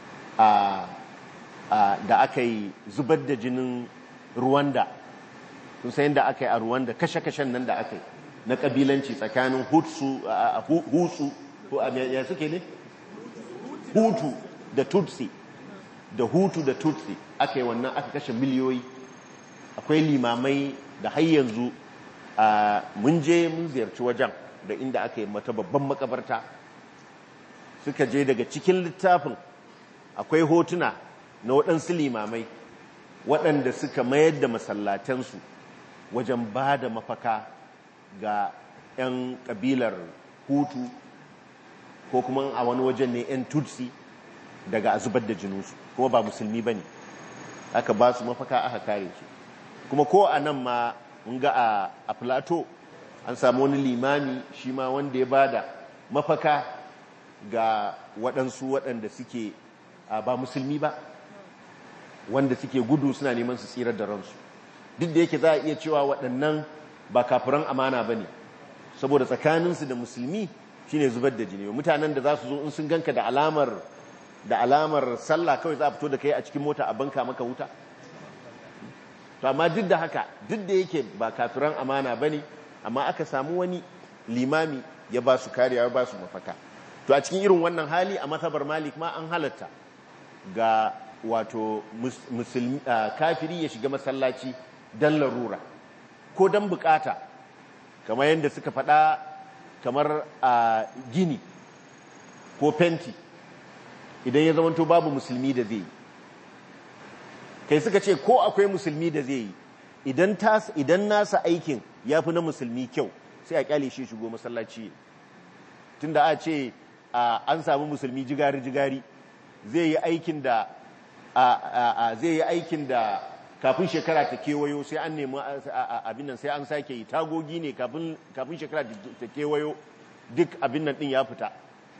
da aka yi zubar da jinin ruwanda kun san yadda aka yi a Rwanda kashe-kashen nan da aka yi na kabilanci tsakanin hutsu hutsu ya suke ne hutu da tutsi da hutu da tutsi aka yi wannan aka kashe miliyoyi akwai limamai da har yanzu mun je mun ziyarci wajen da inda aka yi mata babban makabarta suka je daga cikin littafin akwai hotuna na waɗansu limamai waɗanda suka mayar da masallatansu wajen ba da mafaka ga 'yan ƙabilar hutu ko kuma a wani wajen ne 'yan tutsi daga zubar da jininsu kuma ba musulmi ba ne aka ba su mafaka aka kare su kuma ko a nan ma mun ga a plateau an samu wani limami shi ma wanda ya ba da mafaka ga waɗansu waɗanda suke ba musulmi ba wanda suke gudu suna neman su tsirar da ransu duk da yake za a iya cewa waɗannan ba kafiran amana ba ne saboda tsakaninsu da musulmi shine zubar da jini mutanen da za su zo in sun ganka da alamar da alamar sallah kawai za a fito da kai a cikin mota a banka maka wuta to amma duk da haka duk da yake ba kafiran amana ba ne amma aka samu wani limami ya ba su kariya ya ba su mafaka to a cikin irin wannan hali a matabar malik ma an halatta ga wato musulmi kafiri ya shiga masallaci dan larura ko dan bukata kamar yadda suka faɗa kamar a gini ko fenti idan ya zamanto babu musulmi da zai kai suka ce ko akwai musulmi da zai yi idan idan nasa aikin ya fi na musulmi kyau sai a kyale shi shigo masallaci tunda a ce an samu musulmi jigari-jigari zai yi aikin da zai yi aikin da kafin shekara ta kewayo sai an nemi abin nan sai an sake yi tagogi ne kafin shekara ta kewayo duk abin nan din ya fita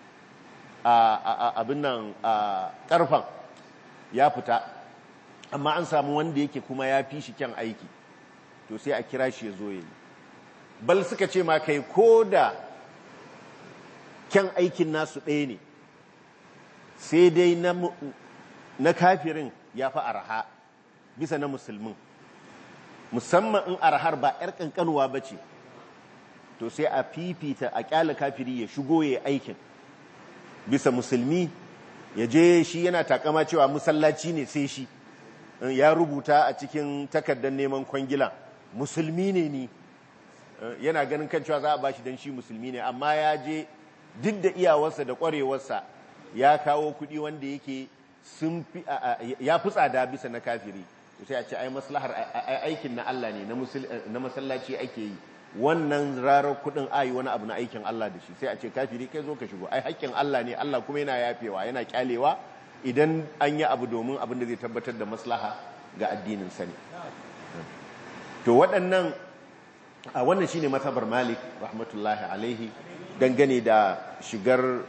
abin nan karfan ya fita amma an samu wanda yake kuma ya fi shi kyan aiki to sai a kira shi ya zo yi bal suka ce ma kai ko da kyan aikin nasu ɗaya ne sai dai na kafirin ya fi araha bisa na musulmin musamman in arhar ba 'yar kankanuwa ba ce to sai a fifita a kyala kafiri ya shigo ya aikin bisa musulmi ya je shi yana takama cewa musallaci ne sai shi ya rubuta a cikin takardar neman kwangila musulmi ne ni yana ganin kan cewa za a bashi don shi musulmi ne amma ya je duk da iyawarsa da kwarewarsa ya kawo kudi wanda yake sun fi ya fi tsada bisa na kafiri sai a ce ai maslahar aikin na Allah ne na masallaci ake yi wannan rarar kudin ayi wani abu na aikin Allah da shi sai a ce kafiri kai zo ka shigo ai haƙƙin Allah ne Allah kuma yana yafewa yana kyalewa idan an yi abu domin abin da zai tabbatar da maslaha ga addinin sani to waɗannan a wannan shine matabar Malik rahmatullahi alaihi dangane da shigar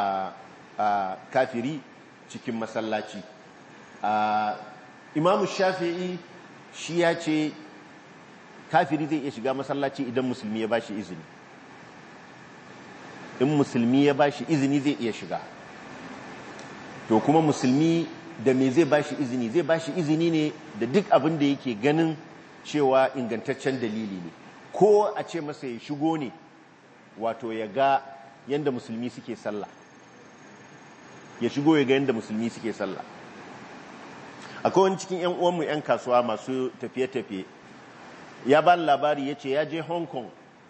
kafiri cikin masallaci imamu shafi'i shi ya ce kafiri zai iya shiga masallaci idan musulmi ya bashi izini in musulmi ya bashi izini zai iya shiga to kuma musulmi da me zai bashi izini zai bashi izini ne da duk abin da yake ganin cewa ingantaccen dalili ne ko a ce masa ya shigo ne wato ya ga yadda musulmi suke sallah ya shigo ya ga yadda musulmi suke sallah akwai wani cikin 'yan uwanmu 'yan kasuwa masu tafiye-tafiye ya ba labari ya ce ya je hong kong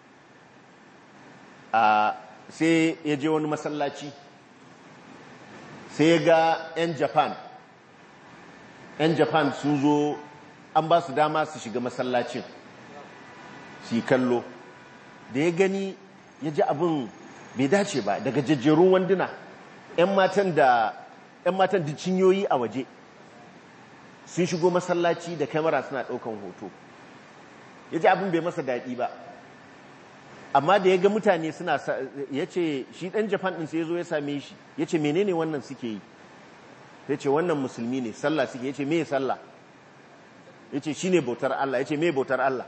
a sai ya je wani masallaci sai ya ga 'yan japan 'yan japan sun zo an ba su dama su shiga masallacin su yi kallo da ya gani ya ji abin bai dace ba daga jajjerun wanduna 'yan matan da 'yan matan da cinyoyi a waje sun shigo masallaci da kamera suna ɗaukan hoto ya ji abin bai masa daɗi ba amma da ya ga mutane suna ya ce shi ɗan japan ɗin sai ya zo ya same shi ya ce menene wannan suke yi ya ce wannan musulmi ne sallah suke ya ce me sallah ya ce shi ne bautar Allah ya ce me bautar Allah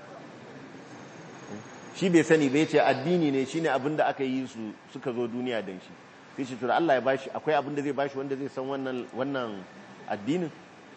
shi bai sani bai ce addini ne shi ne abinda aka yi su suka zo duniya don shi sai shi tura Allah ya bashi akwai abinda zai bashi wanda zai san wannan addinin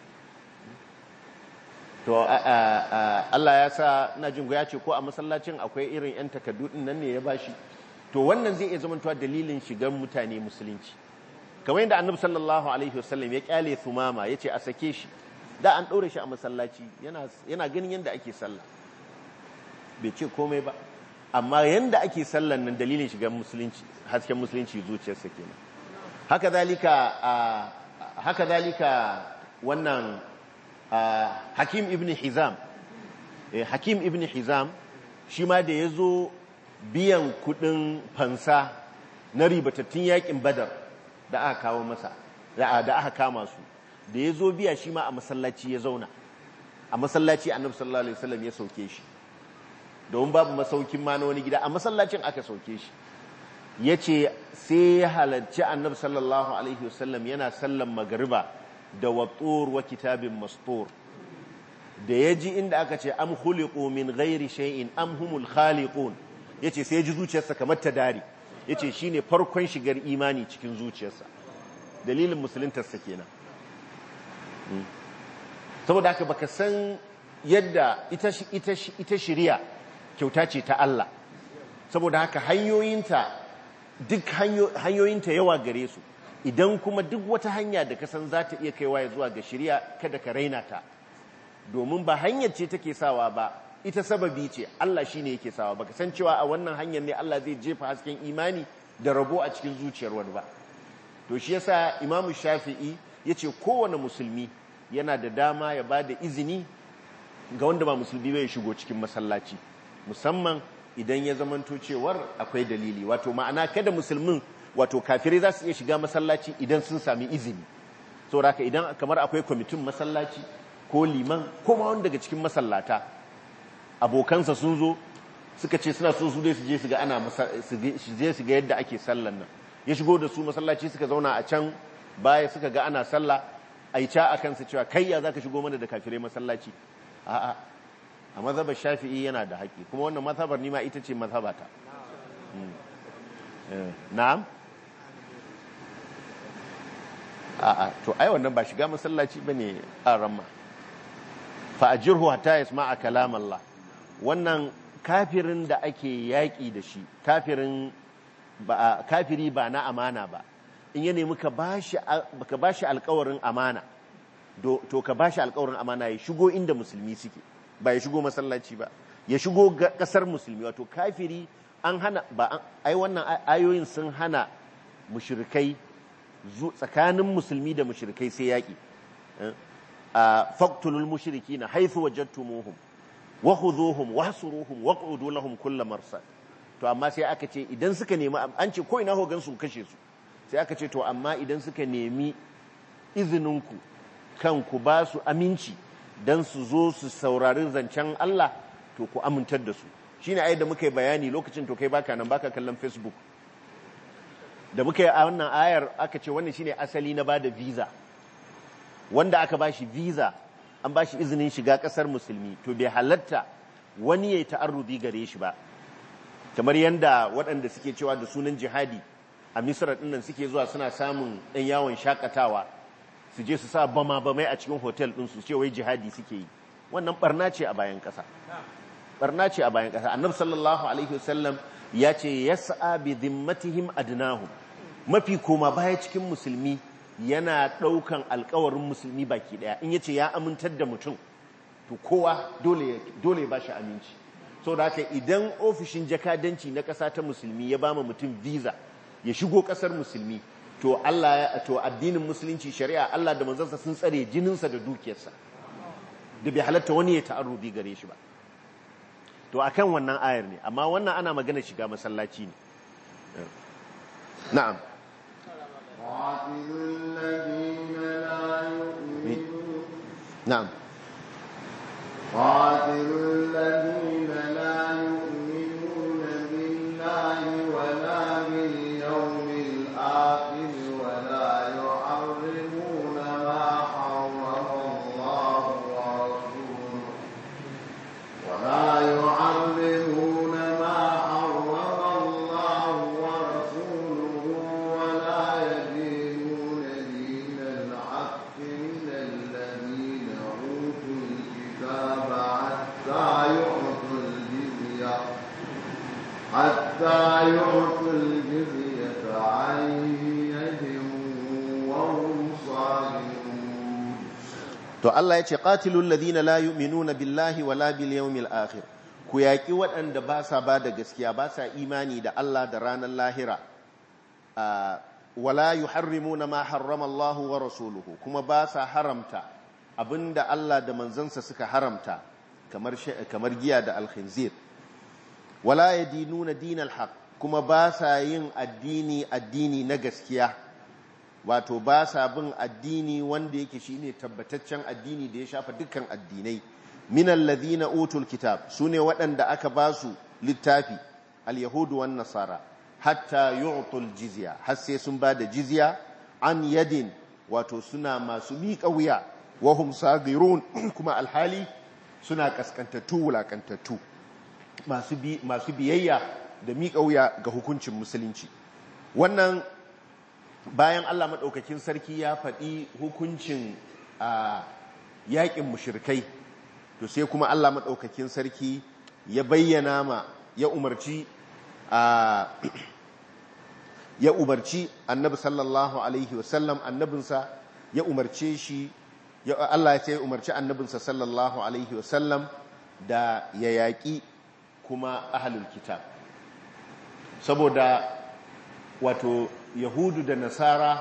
to Allah ya sa na jin ya ce ko a masallacin akwai irin 'yan takardu din nan ne ya bashi to wannan zai iya zamantowa dalilin shigar mutane musulunci kamar yadda annabi sallallahu alaihi wasallam ya kyale sumama ya ce a sake shi da an ɗaure shi a masallaci yana ganin yadda ake sallah bai ce komai ba amma yadda ake sallan nan dalilin shigar musulunci hasken musulunci zuciyarsa kenan haka zalika haka zalika wannan hakim ibn hizam hakim ibn hizam shi ma da ya zo biyan kudin fansa na ribatattun yakin badar da aka kawo masa da aka kama su da ya zo biya shi ma a masallaci ya zauna a masallaci annabi sallallahu alaihi wasallam ya sauke shi domin babu masaukin ma na wani gida a masallacin aka sauke shi ya ce sai ya halarci annabi sallallahu alaihi wasallam yana sallan magariba da wattur wa kitabin mastur da ya ji inda aka ce am khuliqu min ghairi shay'in am humul khaliqun yace sai ya ji zuciyarsa kamar ta dare yace shine farkon shigar imani cikin zuciyarsa dalilin musuluntarsa kenan saboda haka baka san yadda ita ita ita shari'a kyauta ce ta Allah saboda haka hanyoyinta duk hanyoyinta yawa gare su idan kuma duk wata hanya da kasan za ta iya kaiwa ya zuwa ga shirya kada ka raina ta domin ba hanyar ce take sawa ba ita sababi ce Allah shi ne yake sawa baka san cewa a wannan hanyar ne Allah zai jefa hasken imani da rabo a cikin zuciyar wani ba to shi yasa imamu shafi'i ya ce kowane musulmi yana da dama ya ba da izini ga wanda ba musulmi bai shigo cikin masallaci musamman idan ya zamanto cewar akwai dalili wato ma'ana kada musulmin wato kafirai za su iya shiga masallaci idan sun sami izini saboda idan kamar akwai kwamitin masallaci ko liman ko ma wani daga cikin masallata abokansa sun zo suka ce suna so su dai su je su ga ana su je su ga yadda ake sallan nan ya shigo da su masallaci suka zauna a can baya suka ga ana sallah a yi ca a kansa cewa kai ya za ka shigo mana da kafirai masallaci a'a a mazhabar shafi'i yana da haƙƙi kuma wannan mazhabar nima ita ce mazhabata na'am a'a to ai wannan ba shiga masallaci bane a ramma fa ajirhu hatta yasma'a kalam Allah wannan kafirin da ake yaƙi da shi kafirin ba kafiri ba na amana ba in ya nemi ka bashi ka bashi alƙawarin amana to ka bashi alƙawarin amana ya shigo inda musulmi suke ba ya shigo masallaci ba ya shigo kasar musulmi wato kafiri an hana ba ai wannan ayoyin sun hana mushrikai tsakanin musulmi da mushrikai sai yaki faqtulul mushrikina haythu wajadtumuhum wa khudhuhum wahsuruhum waq'udu lahum kull marsad to amma sai aka ce idan suka nemi an ce ko ina hogan su kashe su sai aka ce to amma idan suka nemi izininku kan ku ba su aminci don su zo su saurari zancen Allah to ku amintar da su shi ne da muka yi bayani lokacin to kai baka nan baka kallon facebook da muka yi a wannan ayar aka ce wannan shine asali na bada visa wanda aka bashi visa an bashi izinin shiga kasar musulmi to bai halatta wani ya yi ta'arrubi gare shi ba kamar yadda waɗanda suke cewa da sunan jihadi a misra ɗinnan suke zuwa suna samun ɗan yawon shakatawa su je su sa bama bamai a cikin hotel ɗin su ce wai jihadi suke yi wannan barna ce a bayan ƙasa barna ce a bayan ƙasa annabi sallallahu alaihi wasallam ya ce yas'a bi dhimmatihim adnahum mafi koma baya cikin musulmi yana ɗaukan alkawarin musulmi baki ɗaya in yace ya amintar da mutum to kowa dole dole ya bashi aminci so da haka idan ofishin jakadanci na ƙasa ta musulmi ya ba mutum visa ya shigo ƙasar musulmi to Allah ya to addinin musulunci shari'a Allah da manzansa sun tsare jininsa da dukiyarsa da bai halatta wani ya ta'arrubi gare shi ba to akan wannan ayar ne amma wannan ana magana shiga masallaci ne na'am قاتلوا الذين لا يؤمنون na'am قاتلوا الذين لا يؤمنون بالله ولا باليوم الآخر ولا يحرمون ما حرم الله ورسوله ولا يحرمون ما حرم الله ورسوله ولا يدينون دين الحق من الذين أوتوا الكتاب حتى يعطوا الجزية حتى يعطوا الجزية عن يد وهم صاغرون to Allah ya ce qatilul ladina la yu'minuna billahi wala bil yawmil akhir ku yaki waɗanda ba sa ba da gaskiya ba sa imani da Allah da ranar lahira Ah, wala yuharrimuna ma harrama Allah wa rasuluhu kuma ba sa haramta abinda Allah da manzansa suka haramta kamar shi- kamar giya da alkhinzir wala yadinuna dinal haqq kuma ba sa yin addini addini na gaskiya wato ba sa bin addini wanda yake shine tabbataccen addini da ya shafa dukkan addinai minal ladhina utul kitab sune waɗanda aka ba su littafi al-yahudu wan nasara hatta yu'tul jizya har sai sun ba da jizya an yadin wato suna masu miƙa wuya wa hum sagirun kuma alhali suna kaskantattu wulakantattu masu bi masu biyayya da miƙa wuya ga hukuncin musulunci wannan bayan Allah maɗaukakin sarki ya faɗi hukuncin a yaƙin mushirkai to sai kuma Allah maɗaukakin sarki ya bayyana ma ya umarci a ya umarci annabi sallallahu alaihi wasallam annabinsa ya umarce shi ya Allah ya ce ya umarci annabinsa sallallahu alaihi wasallam da ya yaƙi kuma ahlul kitab saboda wato yahudu da nasara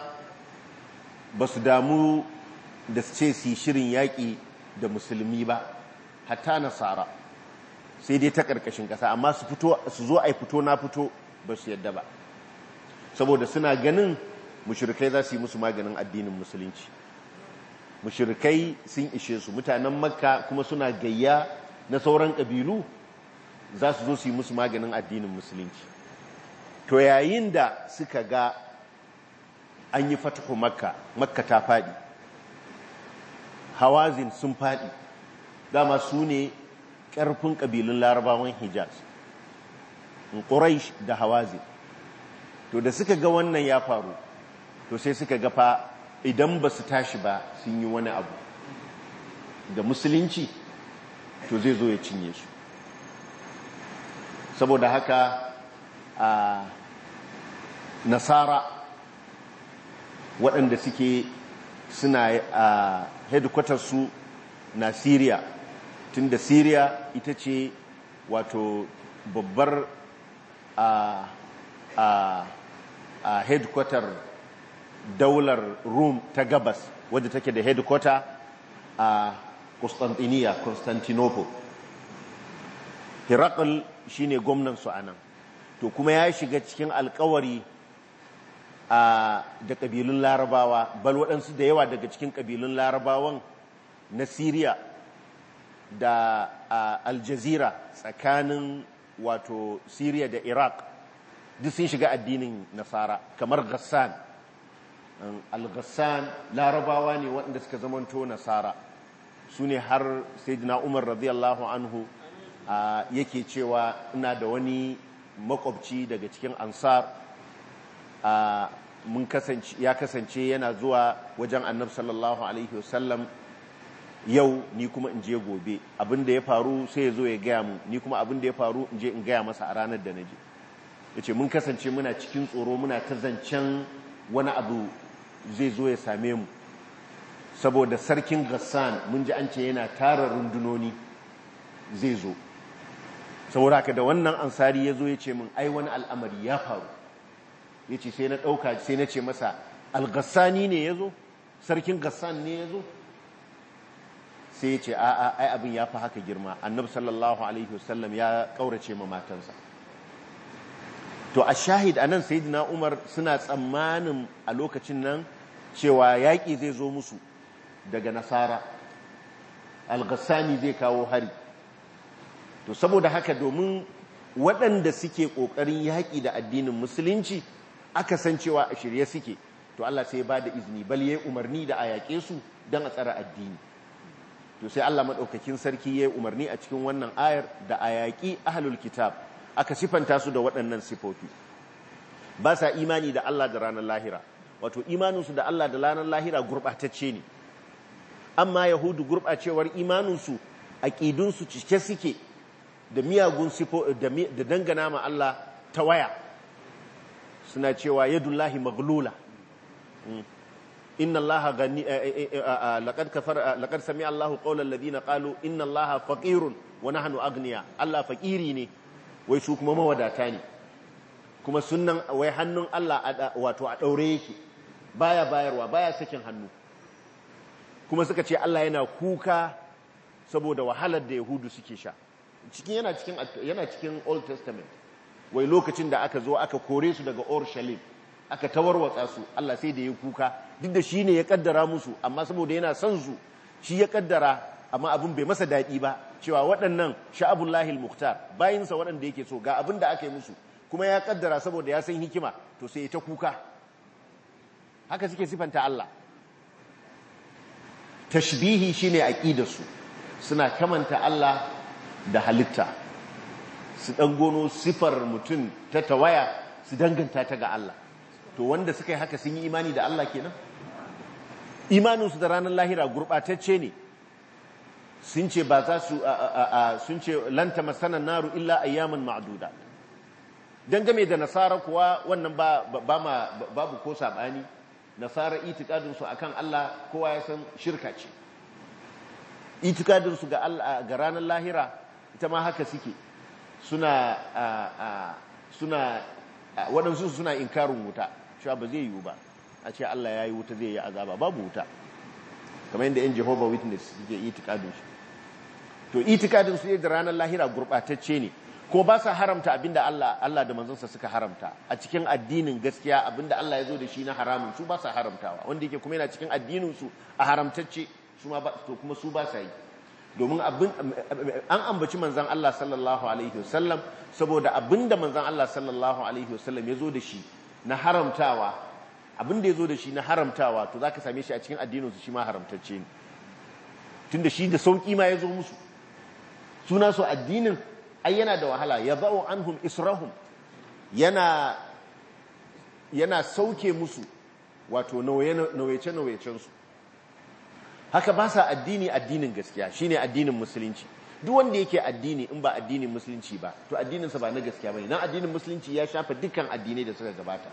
ba su damu da su ce su yi shirin yaƙi da musulmi ba hatta nasara sai dai ta ƙarƙashin ƙasa amma su fito su zo a fito na fito ba su yadda ba saboda suna ganin mushrikai za su yi musu maganin addinin musulunci mushrikai sun ishe su mutanen makka kuma suna gayya na sauran ƙabilu za su zo su yi musu maganin addinin musulunci to yayin da suka ga an yi fatahu makka makka ta faɗi hawazin sun faɗi dama su ne ƙarfin ƙabilun larabawan hijaz ƙuraish da hawazin to da suka ga wannan ya faru to sai suka ga fa idan ba su tashi ba sun yi wani abu da musulunci to zai zo ya cinye su saboda haka a nasara waɗanda suke suna a headquarters su na syria tun da syria ita ce wato babbar a a a headquarter daular rome ta gabas wadda take da headquarter a constantinople constantinople herakl shine gwamnan su anan to kuma ya shiga cikin alkawari a da ƙabilun larabawa bal waɗansu da yawa daga cikin ƙabilun larabawan na syria da aljazira tsakanin wato syria da iraq duk sun shiga addinin nasara kamar ghassan al-ghassan larabawa ne waɗanda suka zamanto nasara su ne har sayyidina umar radiyallahu anhu yake cewa ina da wani makwabci daga cikin ansar mun kasance ya kasance yana zuwa wajen annab sallallahu alaihi wasallam yau ni kuma in je gobe abinda ya faru sai ya zo ya gaya mu ni kuma abinda ya faru in je in gaya masa a ranar da na je ya ce mun kasance muna cikin tsoro muna ta zancen wani abu zai zo ya same mu saboda sarkin gassan mun ji an ce yana tara rundunoni zai zo saboda haka da wannan ansari ya zo ya ce min ai wani al'amari ya faru ya ce sai na ɗauka sai na ce masa algassani ne ya zo sarkin gassan ne ya zo sai ya ce a'a ai abin ya fi haka girma annabi sallallahu alaihi wasallam ya ƙaurace ma matansa to a shahid anan sayyidina umar suna tsammanin a lokacin nan cewa yaƙi zai zo musu daga nasara algassani zai kawo hari to saboda haka domin waɗanda suke ƙoƙarin yaƙi da addinin musulunci aka san cewa a shirye suke to Allah sai ba da izini bal yayi umarni da a yaƙe su don a tsara addini to sai Allah maɗaukakin sarki yayi umarni a cikin wannan ayar da a yaƙi ahlul kitab aka sifanta su da waɗannan sifofi ba sa imani da Allah da ranar lahira wato imaninsu da Allah da ranar lahira gurɓatacce ne amma yahudu gurɓacewar imaninsu aƙidunsu cike suke da miyagun sifo da dangana ma Allah ta waya suna cewa yadullahi maglula inna allaha gani laqad kafara laqad sami'a allahu qawla alladhina qalu inna allaha faqirun wa nahnu agniya Allah faqiri ne wai su kuma mawadata ne kuma sunnan wai hannun Allah wato a daure yake baya bayarwa baya sakin hannu kuma suka ce Allah yana kuka saboda wahalar da yahudu suke sha cikin yana cikin yana cikin old testament wai lokacin da aka zo aka kore su daga Urshalim aka tawarwatsa su Allah sai da ya kuka duk da shi ne ya kaddara musu amma saboda yana son su shi ya kaddara amma abin bai masa daɗi ba cewa waɗannan sha'abullahi al-mukhtar bayinsa waɗanda yake so ga abin da aka yi musu kuma ya kaddara saboda ya san hikima to sai ya ta kuka haka suke sifanta Allah tashbihi shine aqidarsu suna kamanta Allah da halitta su dan gono sifar mutum ta tawaya su danganta ta ga Allah to wanda suka yi haka sun yi imani da Allah kenan imaninsu da ranar lahira gurɓatacce ne sun ce ba za su sun ce lanta masanan naru illa ayyaman ma'duda dangane da nasara kuwa wannan ba ma babu ko sabani nasara itikadin su akan Allah kowa ya san shirka ce itikadin su ga Allah ga ranar lahira ita ma haka suke suna suna waɗansu suna inkarin wuta cewa ba zai yiwu ba a ce Allah ya yi wuta zai yi azaba babu wuta kamar yadda yan Jehovah Witness suke itikadin su to itikadin su da ranar lahira gurɓatacce ne ko ba sa haramta abinda Allah Allah da manzansa suka haramta a cikin addinin gaskiya abinda Allah ya zo da shi na haramun su ba sa haramtawa wanda yake kuma yana cikin addinin su a haramtacce su ma to kuma su ba sa yi domin abin an ambaci manzan Allah sallallahu alaihi wasallam saboda abinda manzan Allah sallallahu alaihi wasallam ya zo da shi na haramtawa abinda ya zo da shi na haramtawa to zaka same shi a cikin addinin su shi ma haramtacce ne tunda shi da sauki ma ya zo musu suna su addinin ai yana da wahala ya za'u anhum israhum yana yana sauke musu wato nauyace-nauyacen su haka ba sa addini addinin gaskiya shine addinin musulunci duk wanda yake addini in ba addinin musulunci ba to addininsa ba na gaskiya bane nan addinin musulunci ya shafa dukkan addinai da suka gabata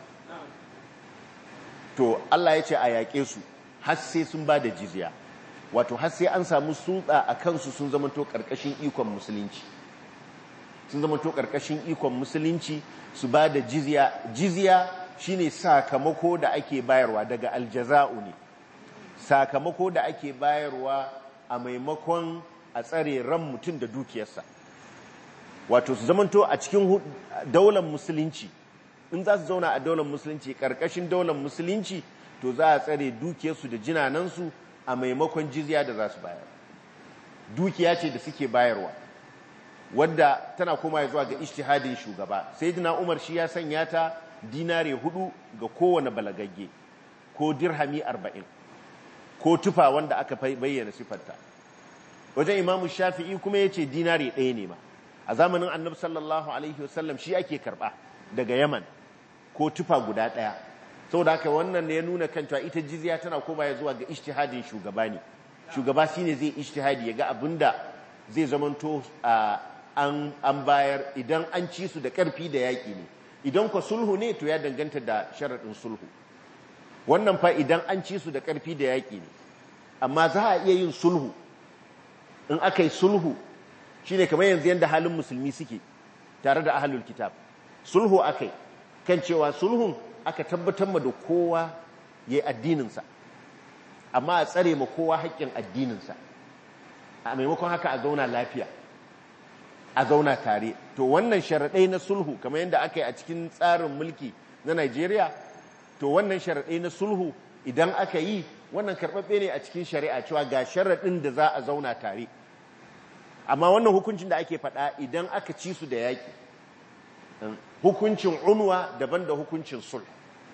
to Allah ya ce a yaƙe su har sai sun ba da jizya wato har sai an samu sulɗa a kansu sun zamanto ƙarƙashin ikon musulunci sun zamanto ƙarƙashin ikon musulunci su ba da jizya jizya shine sakamako da ake bayarwa daga aljaza'u ne sakamako da ake bayarwa a maimakon a tsare ran mutum da dukiyarsa wato su zamanto a cikin daular musulunci in za su zauna a daular musulunci ƙarƙashin daular musulunci to za a tsare dukiyarsu da jinanansu a maimakon jizya da za su bayar dukiya ce da suke bayarwa wadda tana koma zuwa ga ishtihadin shugaba sai dina umar shi ya sanya ta dinare hudu ga kowane balagagge ko dirhami arba'in ko tufa wanda aka bayyana sifarta wajen imamu shafi'i kuma ya ce dinare ɗaya ne ma a zamanin annabi sallallahu alaihi wasallam shi ake karɓa daga yaman ko tufa guda ɗaya saboda haka wannan ya nuna kan cewa ita jizya tana koma ya zuwa ga ishtihadin shugaba ne shugaba shine zai ishtihadi ya ga abinda zai zamanto an bayar idan an ci su da ƙarfi da yaƙi ne idan kwa sulhu ne to ya danganta da sharaɗin sulhu wannan fa idan an ci su da ƙarfi da yaƙi ne amma za a iya yin sulhu in aka yi sulhu shine kamar yanzu yadda halin musulmi suke tare da ahlul kitab sulhu akai kan cewa sulhun aka tabbatar ma da kowa yayi addininsa amma a tsare ma kowa haƙƙin addininsa a maimakon haka a zauna lafiya a zauna tare to wannan sharaɗai na sulhu kamar yadda aka yi a cikin tsarin mulki na Najeriya to wannan sharaɗai na sulhu idan aka yi wannan karɓaɓɓe ne a cikin shari'a cewa ga sharaɗin da za a zauna tare amma wannan hukuncin da ake faɗa idan aka ci su da yaƙi hukuncin unwa daban da hukuncin sulh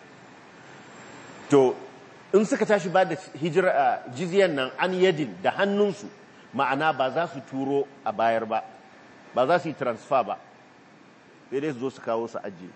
to in suka tashi ba da hijira jizyan nan an yadin da hannunsu ma'ana ba za su turo a bayar ba ba za su yi transfer ba sai dai su zo su kawo su ajiye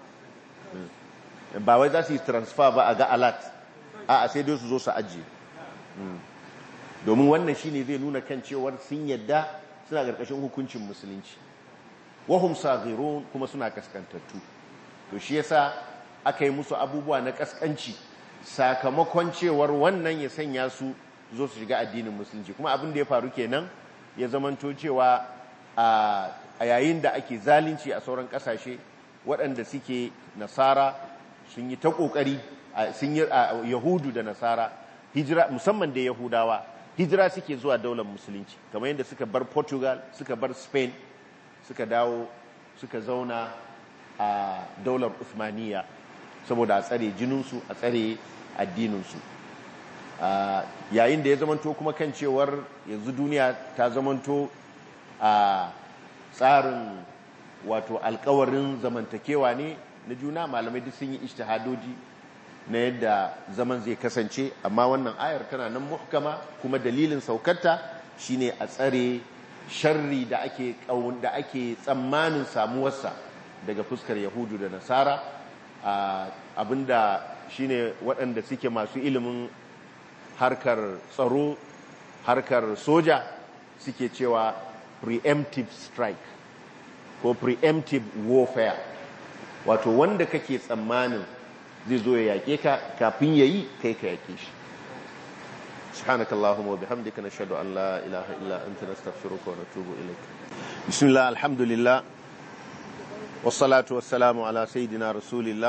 ba wai za su yi transfer ba a ga alat a sai dai su zo su ajiye domin wannan shine zai nuna kan cewar sun yadda suna ƙarƙashin hukuncin musulunci wahum saghirun kuma suna kaskantattu to shi yasa aka yi musu abubuwa na kaskanci sakamakon cewar wannan ya sanya su zo su shiga addinin musulunci kuma abin da ya faru kenan ya zamanto cewa a yayin da ake zalunci a sauran kasashe waɗanda suke nasara sun yi ta ƙoƙari sun yi yahudu da nasara hijira musamman da yahudawa hijira suke zuwa daular musulunci kamar yadda suka bar portugal suka bar spain suka dawo suka zauna a daular Uthmaniyya saboda a tsare jininsu a tsare addininsu yayin da ya zamanto kuma kan cewar yanzu duniya ta zamanto a tsarin wato alkawarin zamantakewa ne na juna malamai duk sun yi ishtihadoji na yadda zaman zai kasance amma wannan ayar tana nan muhkama kuma dalilin saukarta shine a tsare sharri da ake da ake tsammanin samuwarsa daga fuskar yahudu da nasara abinda shine waɗanda suke masu ilimin harkar tsaro harkar soja suke cewa preemptive strike ko preemptive warfare wato wanda kake tsammanin zai zo ya yake ka kafin yayi kai ka yake shi سبحانك اللهم وبحمدك نشهد أن لا إله إلا أنت نستغفرك ونتوب إليك بسم الله الحمد لله والصلاة والسلام على سيدنا رسول الله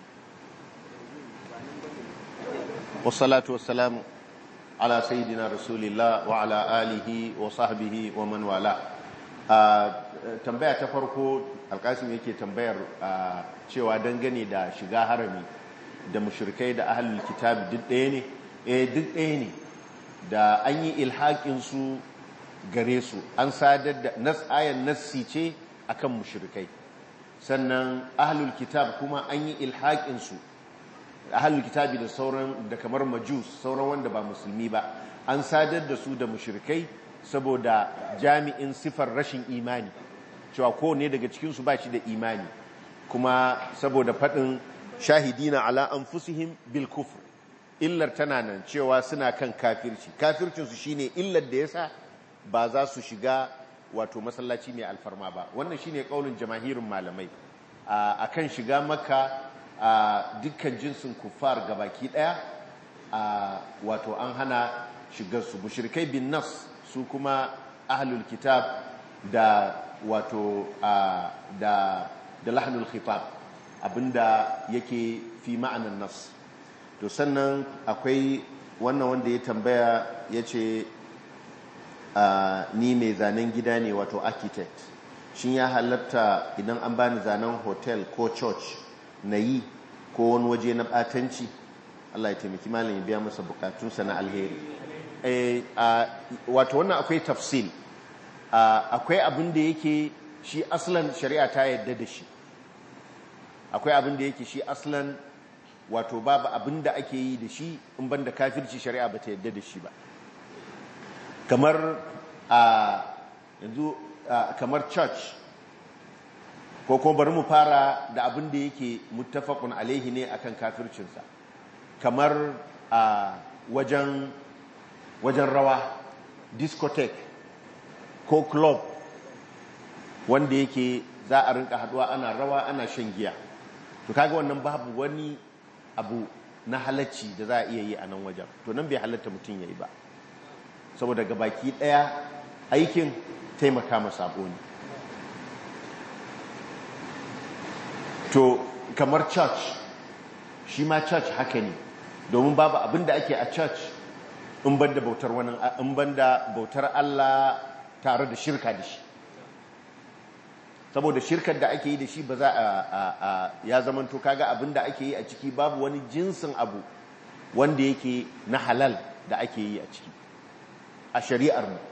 والصلاة والسلام على سيدنا رسول الله وعلى آله وصحبه ومن والاه tambaya ta farko alkasim yake tambayar cewa dangane da shiga harami da mushrikai da ahlul kitabi duk ɗaya ne eh duk ɗaya ne da an yi ilhaƙinsu gare su an sadar da ayan nassi ce akan mushrikai sannan ahlul kitab kuma an yi ilhaƙinsu ahlul kitabi da sauran da kamar majus sauran wanda ba musulmi ba an sadar da su da mushrikai saboda jami'in sifar rashin imani cewa kowane daga cikinsu ba shi da imani kuma saboda faɗin shahidina ala anfusihim bil kufr illar tana nan cewa suna kan kafirci kafircinsu shine illar da yasa ba za su shiga wato masallaci mai alfarma ba wannan shine kaulin jamahirin malamai akan shiga maka a dukkan jinsin kuffar gabaki daya wato an hana shigar su mushrikai bin nas su kuma ahlul kitab da wato da da lahnul khitab abinda yake fi ma'anan nas to sannan akwai wannan wanda ya tambaya ya ce ni mai zanen gida ne wato architect shin ya halatta idan an bani zanen hotel ko church na yi ko wani waje na batanci Allah ya taimaki malam ya biya masa bukatunsa na alheri wato wannan akwai tafsil akwai abin da yake shi aslan shari'a ta yadda da shi akwai abin da yake shi aslan wato babu abin da ake yi da shi in ban da kafirci shari'a ba ta yadda da shi ba kamar a yanzu kamar church ko kuma bari mu fara da abin da yake muttafaqun alaihi ne akan kafircinsa kamar a wajen wajen rawa discotheque ko club wanda yake za a rinka haduwa ana rawa ana shan giya to kaga wannan babu wani abu na halacci da za a iya yi a nan wajen to nan bai halatta mutum ya yi ba saboda ga baki ɗaya aikin taimaka ma sabo ne to kamar church shi ma church haka ne domin babu abin da ake a church in banda bautar wani in banda bautar Allah tare da shirka da shi saboda shirkar da ake yi da shi ba za a ya zamanto kaga abin da ake yi a ciki babu wani jinsin abu wanda yake na halal da ake yi a ciki a shari'ar mu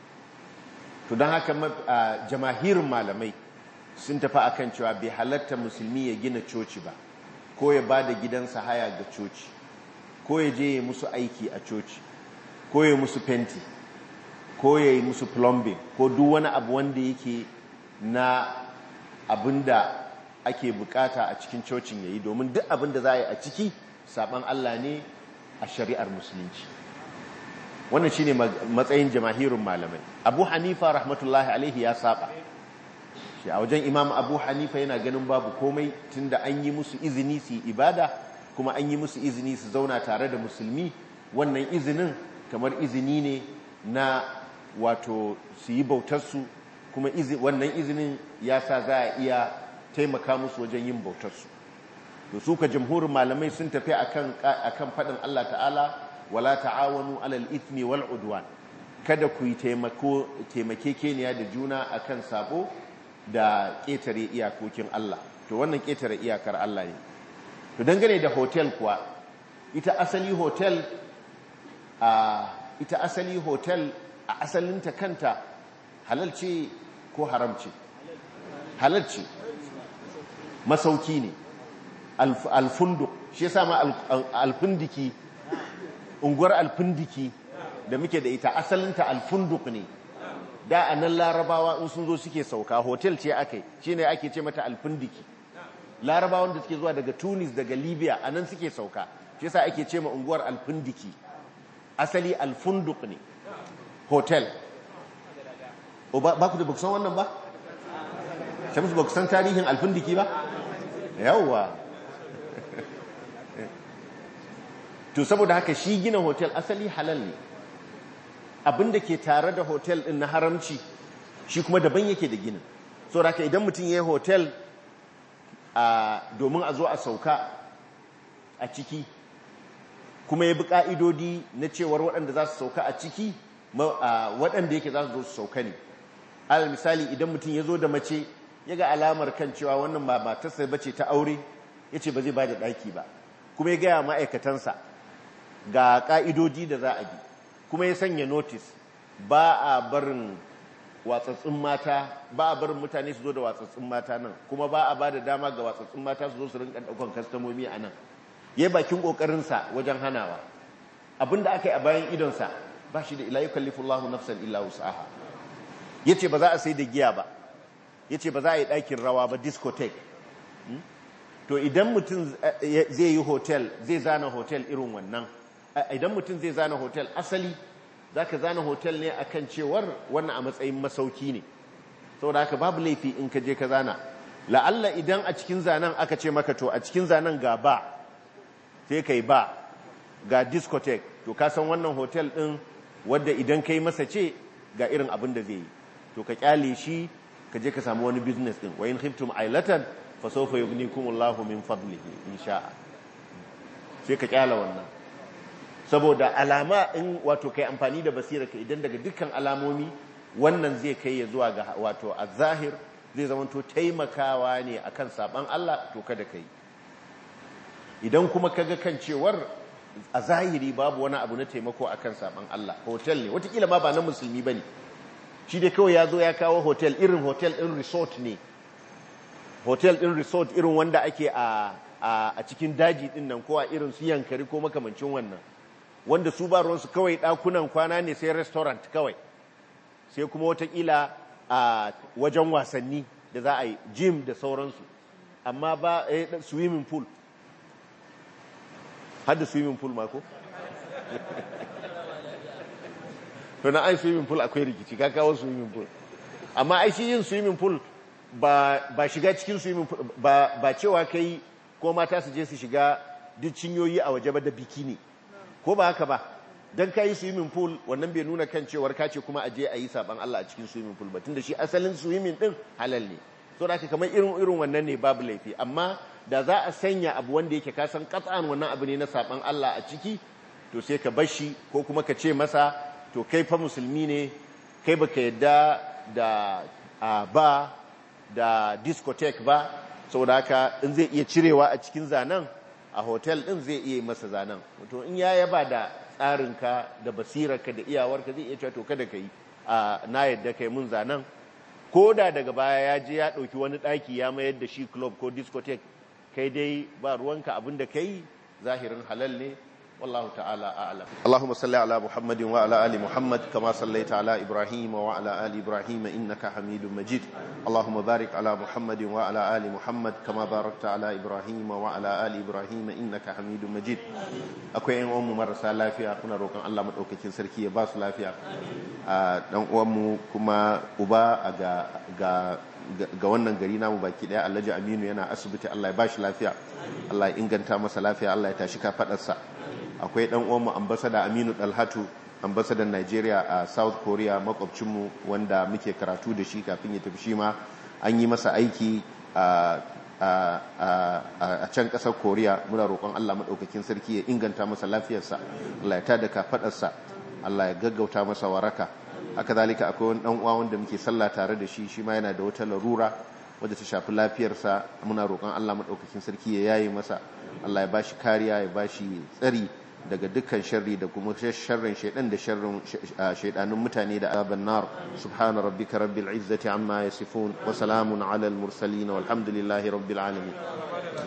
to don haka jamahirin malamai sun tafi akan cewa bai halatta musulmi ya gina coci ba ko ya ba da gidansa haya ga coci ko ya je ya musu aiki a coci ko ya musu fenti ko ya yi musu plumbing ko duk wani abu wanda yake na abinda ake bukata a cikin cocin yayi domin duk abinda za a yi a ciki saban Allah ne a shari'ar musulunci wannan shine matsayin jamahirin malamai Abu Hanifa rahmatullahi alaihi ya saba shi a wajen Imam Abu Hanifa yana ganin babu komai tunda an yi musu izini su yi ibada kuma an yi musu izini su zauna tare da musulmi wannan izinin kamar izini ne na wato su yi bautarsu kuma wannan izinin ya sa za a iya taimaka musu wajen yin bautarsu to su ka jamhurin malamai sun tafi akan akan faɗin Allah ta'ala wala ta'awanu alal ithmi wal udwan kada ku yi taimako taimakekeniya da juna akan sabo da ƙetare iyakokin Allah to wannan ƙetare iyakar Allah ne to dangane da hotel kuwa ita asali hotel a ita asali hotel a asalinta kanta halal ce ko haram ce halal ce masauki ne alfunduk shi yasa ma alfundiki unguwar alfundiki da muke da ita asalinta alfunduk ne da a nan larabawa in sun zo suke sauka hotel ce aka yi shi ne ake ce mata alfundiki larabawan da suke zuwa daga tunis daga libya a nan suke sauka shi yasa ake ce ma unguwar alfundiki asali alfunduk ne hotel ba ku da ba san wannan ba shamsu ba ku san tarihin alfundiki ba yawwa to saboda haka shi gina hotel asali halal ne abinda ke tare da hotel din na haramci shi kuma daban yake da ginin so haka idan mutum ya yi hotel domin a zo a sauka a ciki kuma ya bi ka'idodi na cewar waɗanda za su sauka a ciki waɗanda yake za su zo su sauka ne alal misali idan mutum ya zo da mace ya ga alamar kan cewa wannan ba matarsa bace ta aure ya ce ba zai ba da ɗaki ba kuma ya gaya ma'aikatansa ga ƙa'idodi da za a bi kuma ya sanya notis ba a barin watsatsun mata ba a barin mutane su zo da watsatsun mata nan kuma ba a ba da dama ga watsatsun mata su zo su rinka ɗaukan kastamomi a nan ya yi bakin ƙoƙarinsa wajen hanawa abinda aka yi a bayan idonsa ba shi da ila yi kallifullahu nafsan illa wus'aha ya ce ba za a sai da giya ba ya ce ba za a yi ɗakin rawa ba discotheque to idan mutum zai yi hotel zai zana hotel irin wannan idan mutum zai zana hotel asali za ka zana hotel ne akan cewar wannan a matsayin masauki ne saboda haka babu laifi in ka je ka zana la'alla idan a cikin zanen aka ce maka to a cikin zanen ga ba sai kai ba ga discotheque to ka san wannan hotel din wadda idan kai masa ce ga irin abin da zai yi to ka kyale shi ka je ka samu wani business din wa in khiftum ailatan fa sawfa yughnikumullahu min fadlihi insha sai ka kyala wannan saboda alama in wato kai amfani da basira ka idan daga dukkan alamomi wannan zai kai ya zuwa ga wato azahir zai zamanto taimakawa ne akan saban Allah to kada kai idan kuma kaga kan cewar a zahiri babu wani abu na taimako akan saban Allah hotel ne watakila ma ba na musulmi bane shi dai kawai ya zo ya kawo hotel irin hotel in resort ne hotel in resort irin wanda ake a a cikin daji din nan ko a irin su yankari ko makamancin wannan wanda su ba ruwansu kawai ɗakunan kwana ne sai restaurant kawai sai kuma watakila a wajen wasanni da za a yi gym da sauransu amma ba swimming pool hada swimming pool mako? to na ai swimming pool akwai rikici ka kawo swimming pool amma ai shi yin swimming pool ba shiga cikin swimming pool ba cewa kai ko mata su je su shiga duk cinyoyi a waje ba da bikini ko ba haka ba dan kai swimming pool wannan bai nuna kan cewar ka ce kuma aje a yi saban Allah a cikin swimming pool ba tunda shi asalin swimming din halal ne so da kamar irin irin wannan ne babu laifi amma da za a sanya abu wanda yake ka san katsan wannan abu ne na saban Allah a ciki to sai ka bashi ko kuma ka ce masa to kai fa musulmi ne kai baka yadda da ba da discotheque ba saboda haka in zai iya cirewa a cikin zanen a hotel din zai iya masa zanen to in ya yaba da tsarinka da basirarka da iyawarka zai iya cewa to kada ka yi na yadda kai mun zanen ko da daga baya ya je ya ɗauki wani ɗaki ya mayar da shi club ko discotheque kai dai ba ruwanka abin da kai zahirin halal ne والله تعالى أعلم اللهم صل على محمد وعلى آل محمد كما صليت على إبراهيم وعلى آل إبراهيم إنك حميد مجيد اللهم بارك على محمد وعلى آل محمد كما باركت على إبراهيم وعلى آل إبراهيم إنك حميد مجيد akwai yan uwanmu marasa lafiya kuna roƙon Allah madaukakin sarki ya ba su lafiya dan uwanmu kuma uba ga ga ga wannan gari namu baki daya Alhaji Aminu yana asibiti Allah ya ba shi lafiya Allah ya inganta masa lafiya Allah ya tashi kafadarsa akwai dan uwanmu ambassador Aminu Dalhatu ambassador Nigeria a South Korea makwabcinmu wanda muke karatu da shi kafin ya tafi shi ma an yi masa aiki a can kasar Korea muna roƙon Allah madaukakin sarki ya inganta masa lafiyarsa Allah ya tada kafadarsa Allah ya gaggauta masa waraka haka zalika akwai wani dan uwa wanda muke sallah tare da shi shi ma yana da wata larura wadda ta shafi lafiyarsa muna roƙon Allah madaukakin sarki ya yaye masa Allah ya bashi kariya ya bashi tsari daga dukkan sharri da kuma sharrin shaidan da sharrin shaidanun mutane da azaban nar subhana rabbika rabbil izzati amma yasifun wa salamun ala al mursalin walhamdulillahi rabbil alamin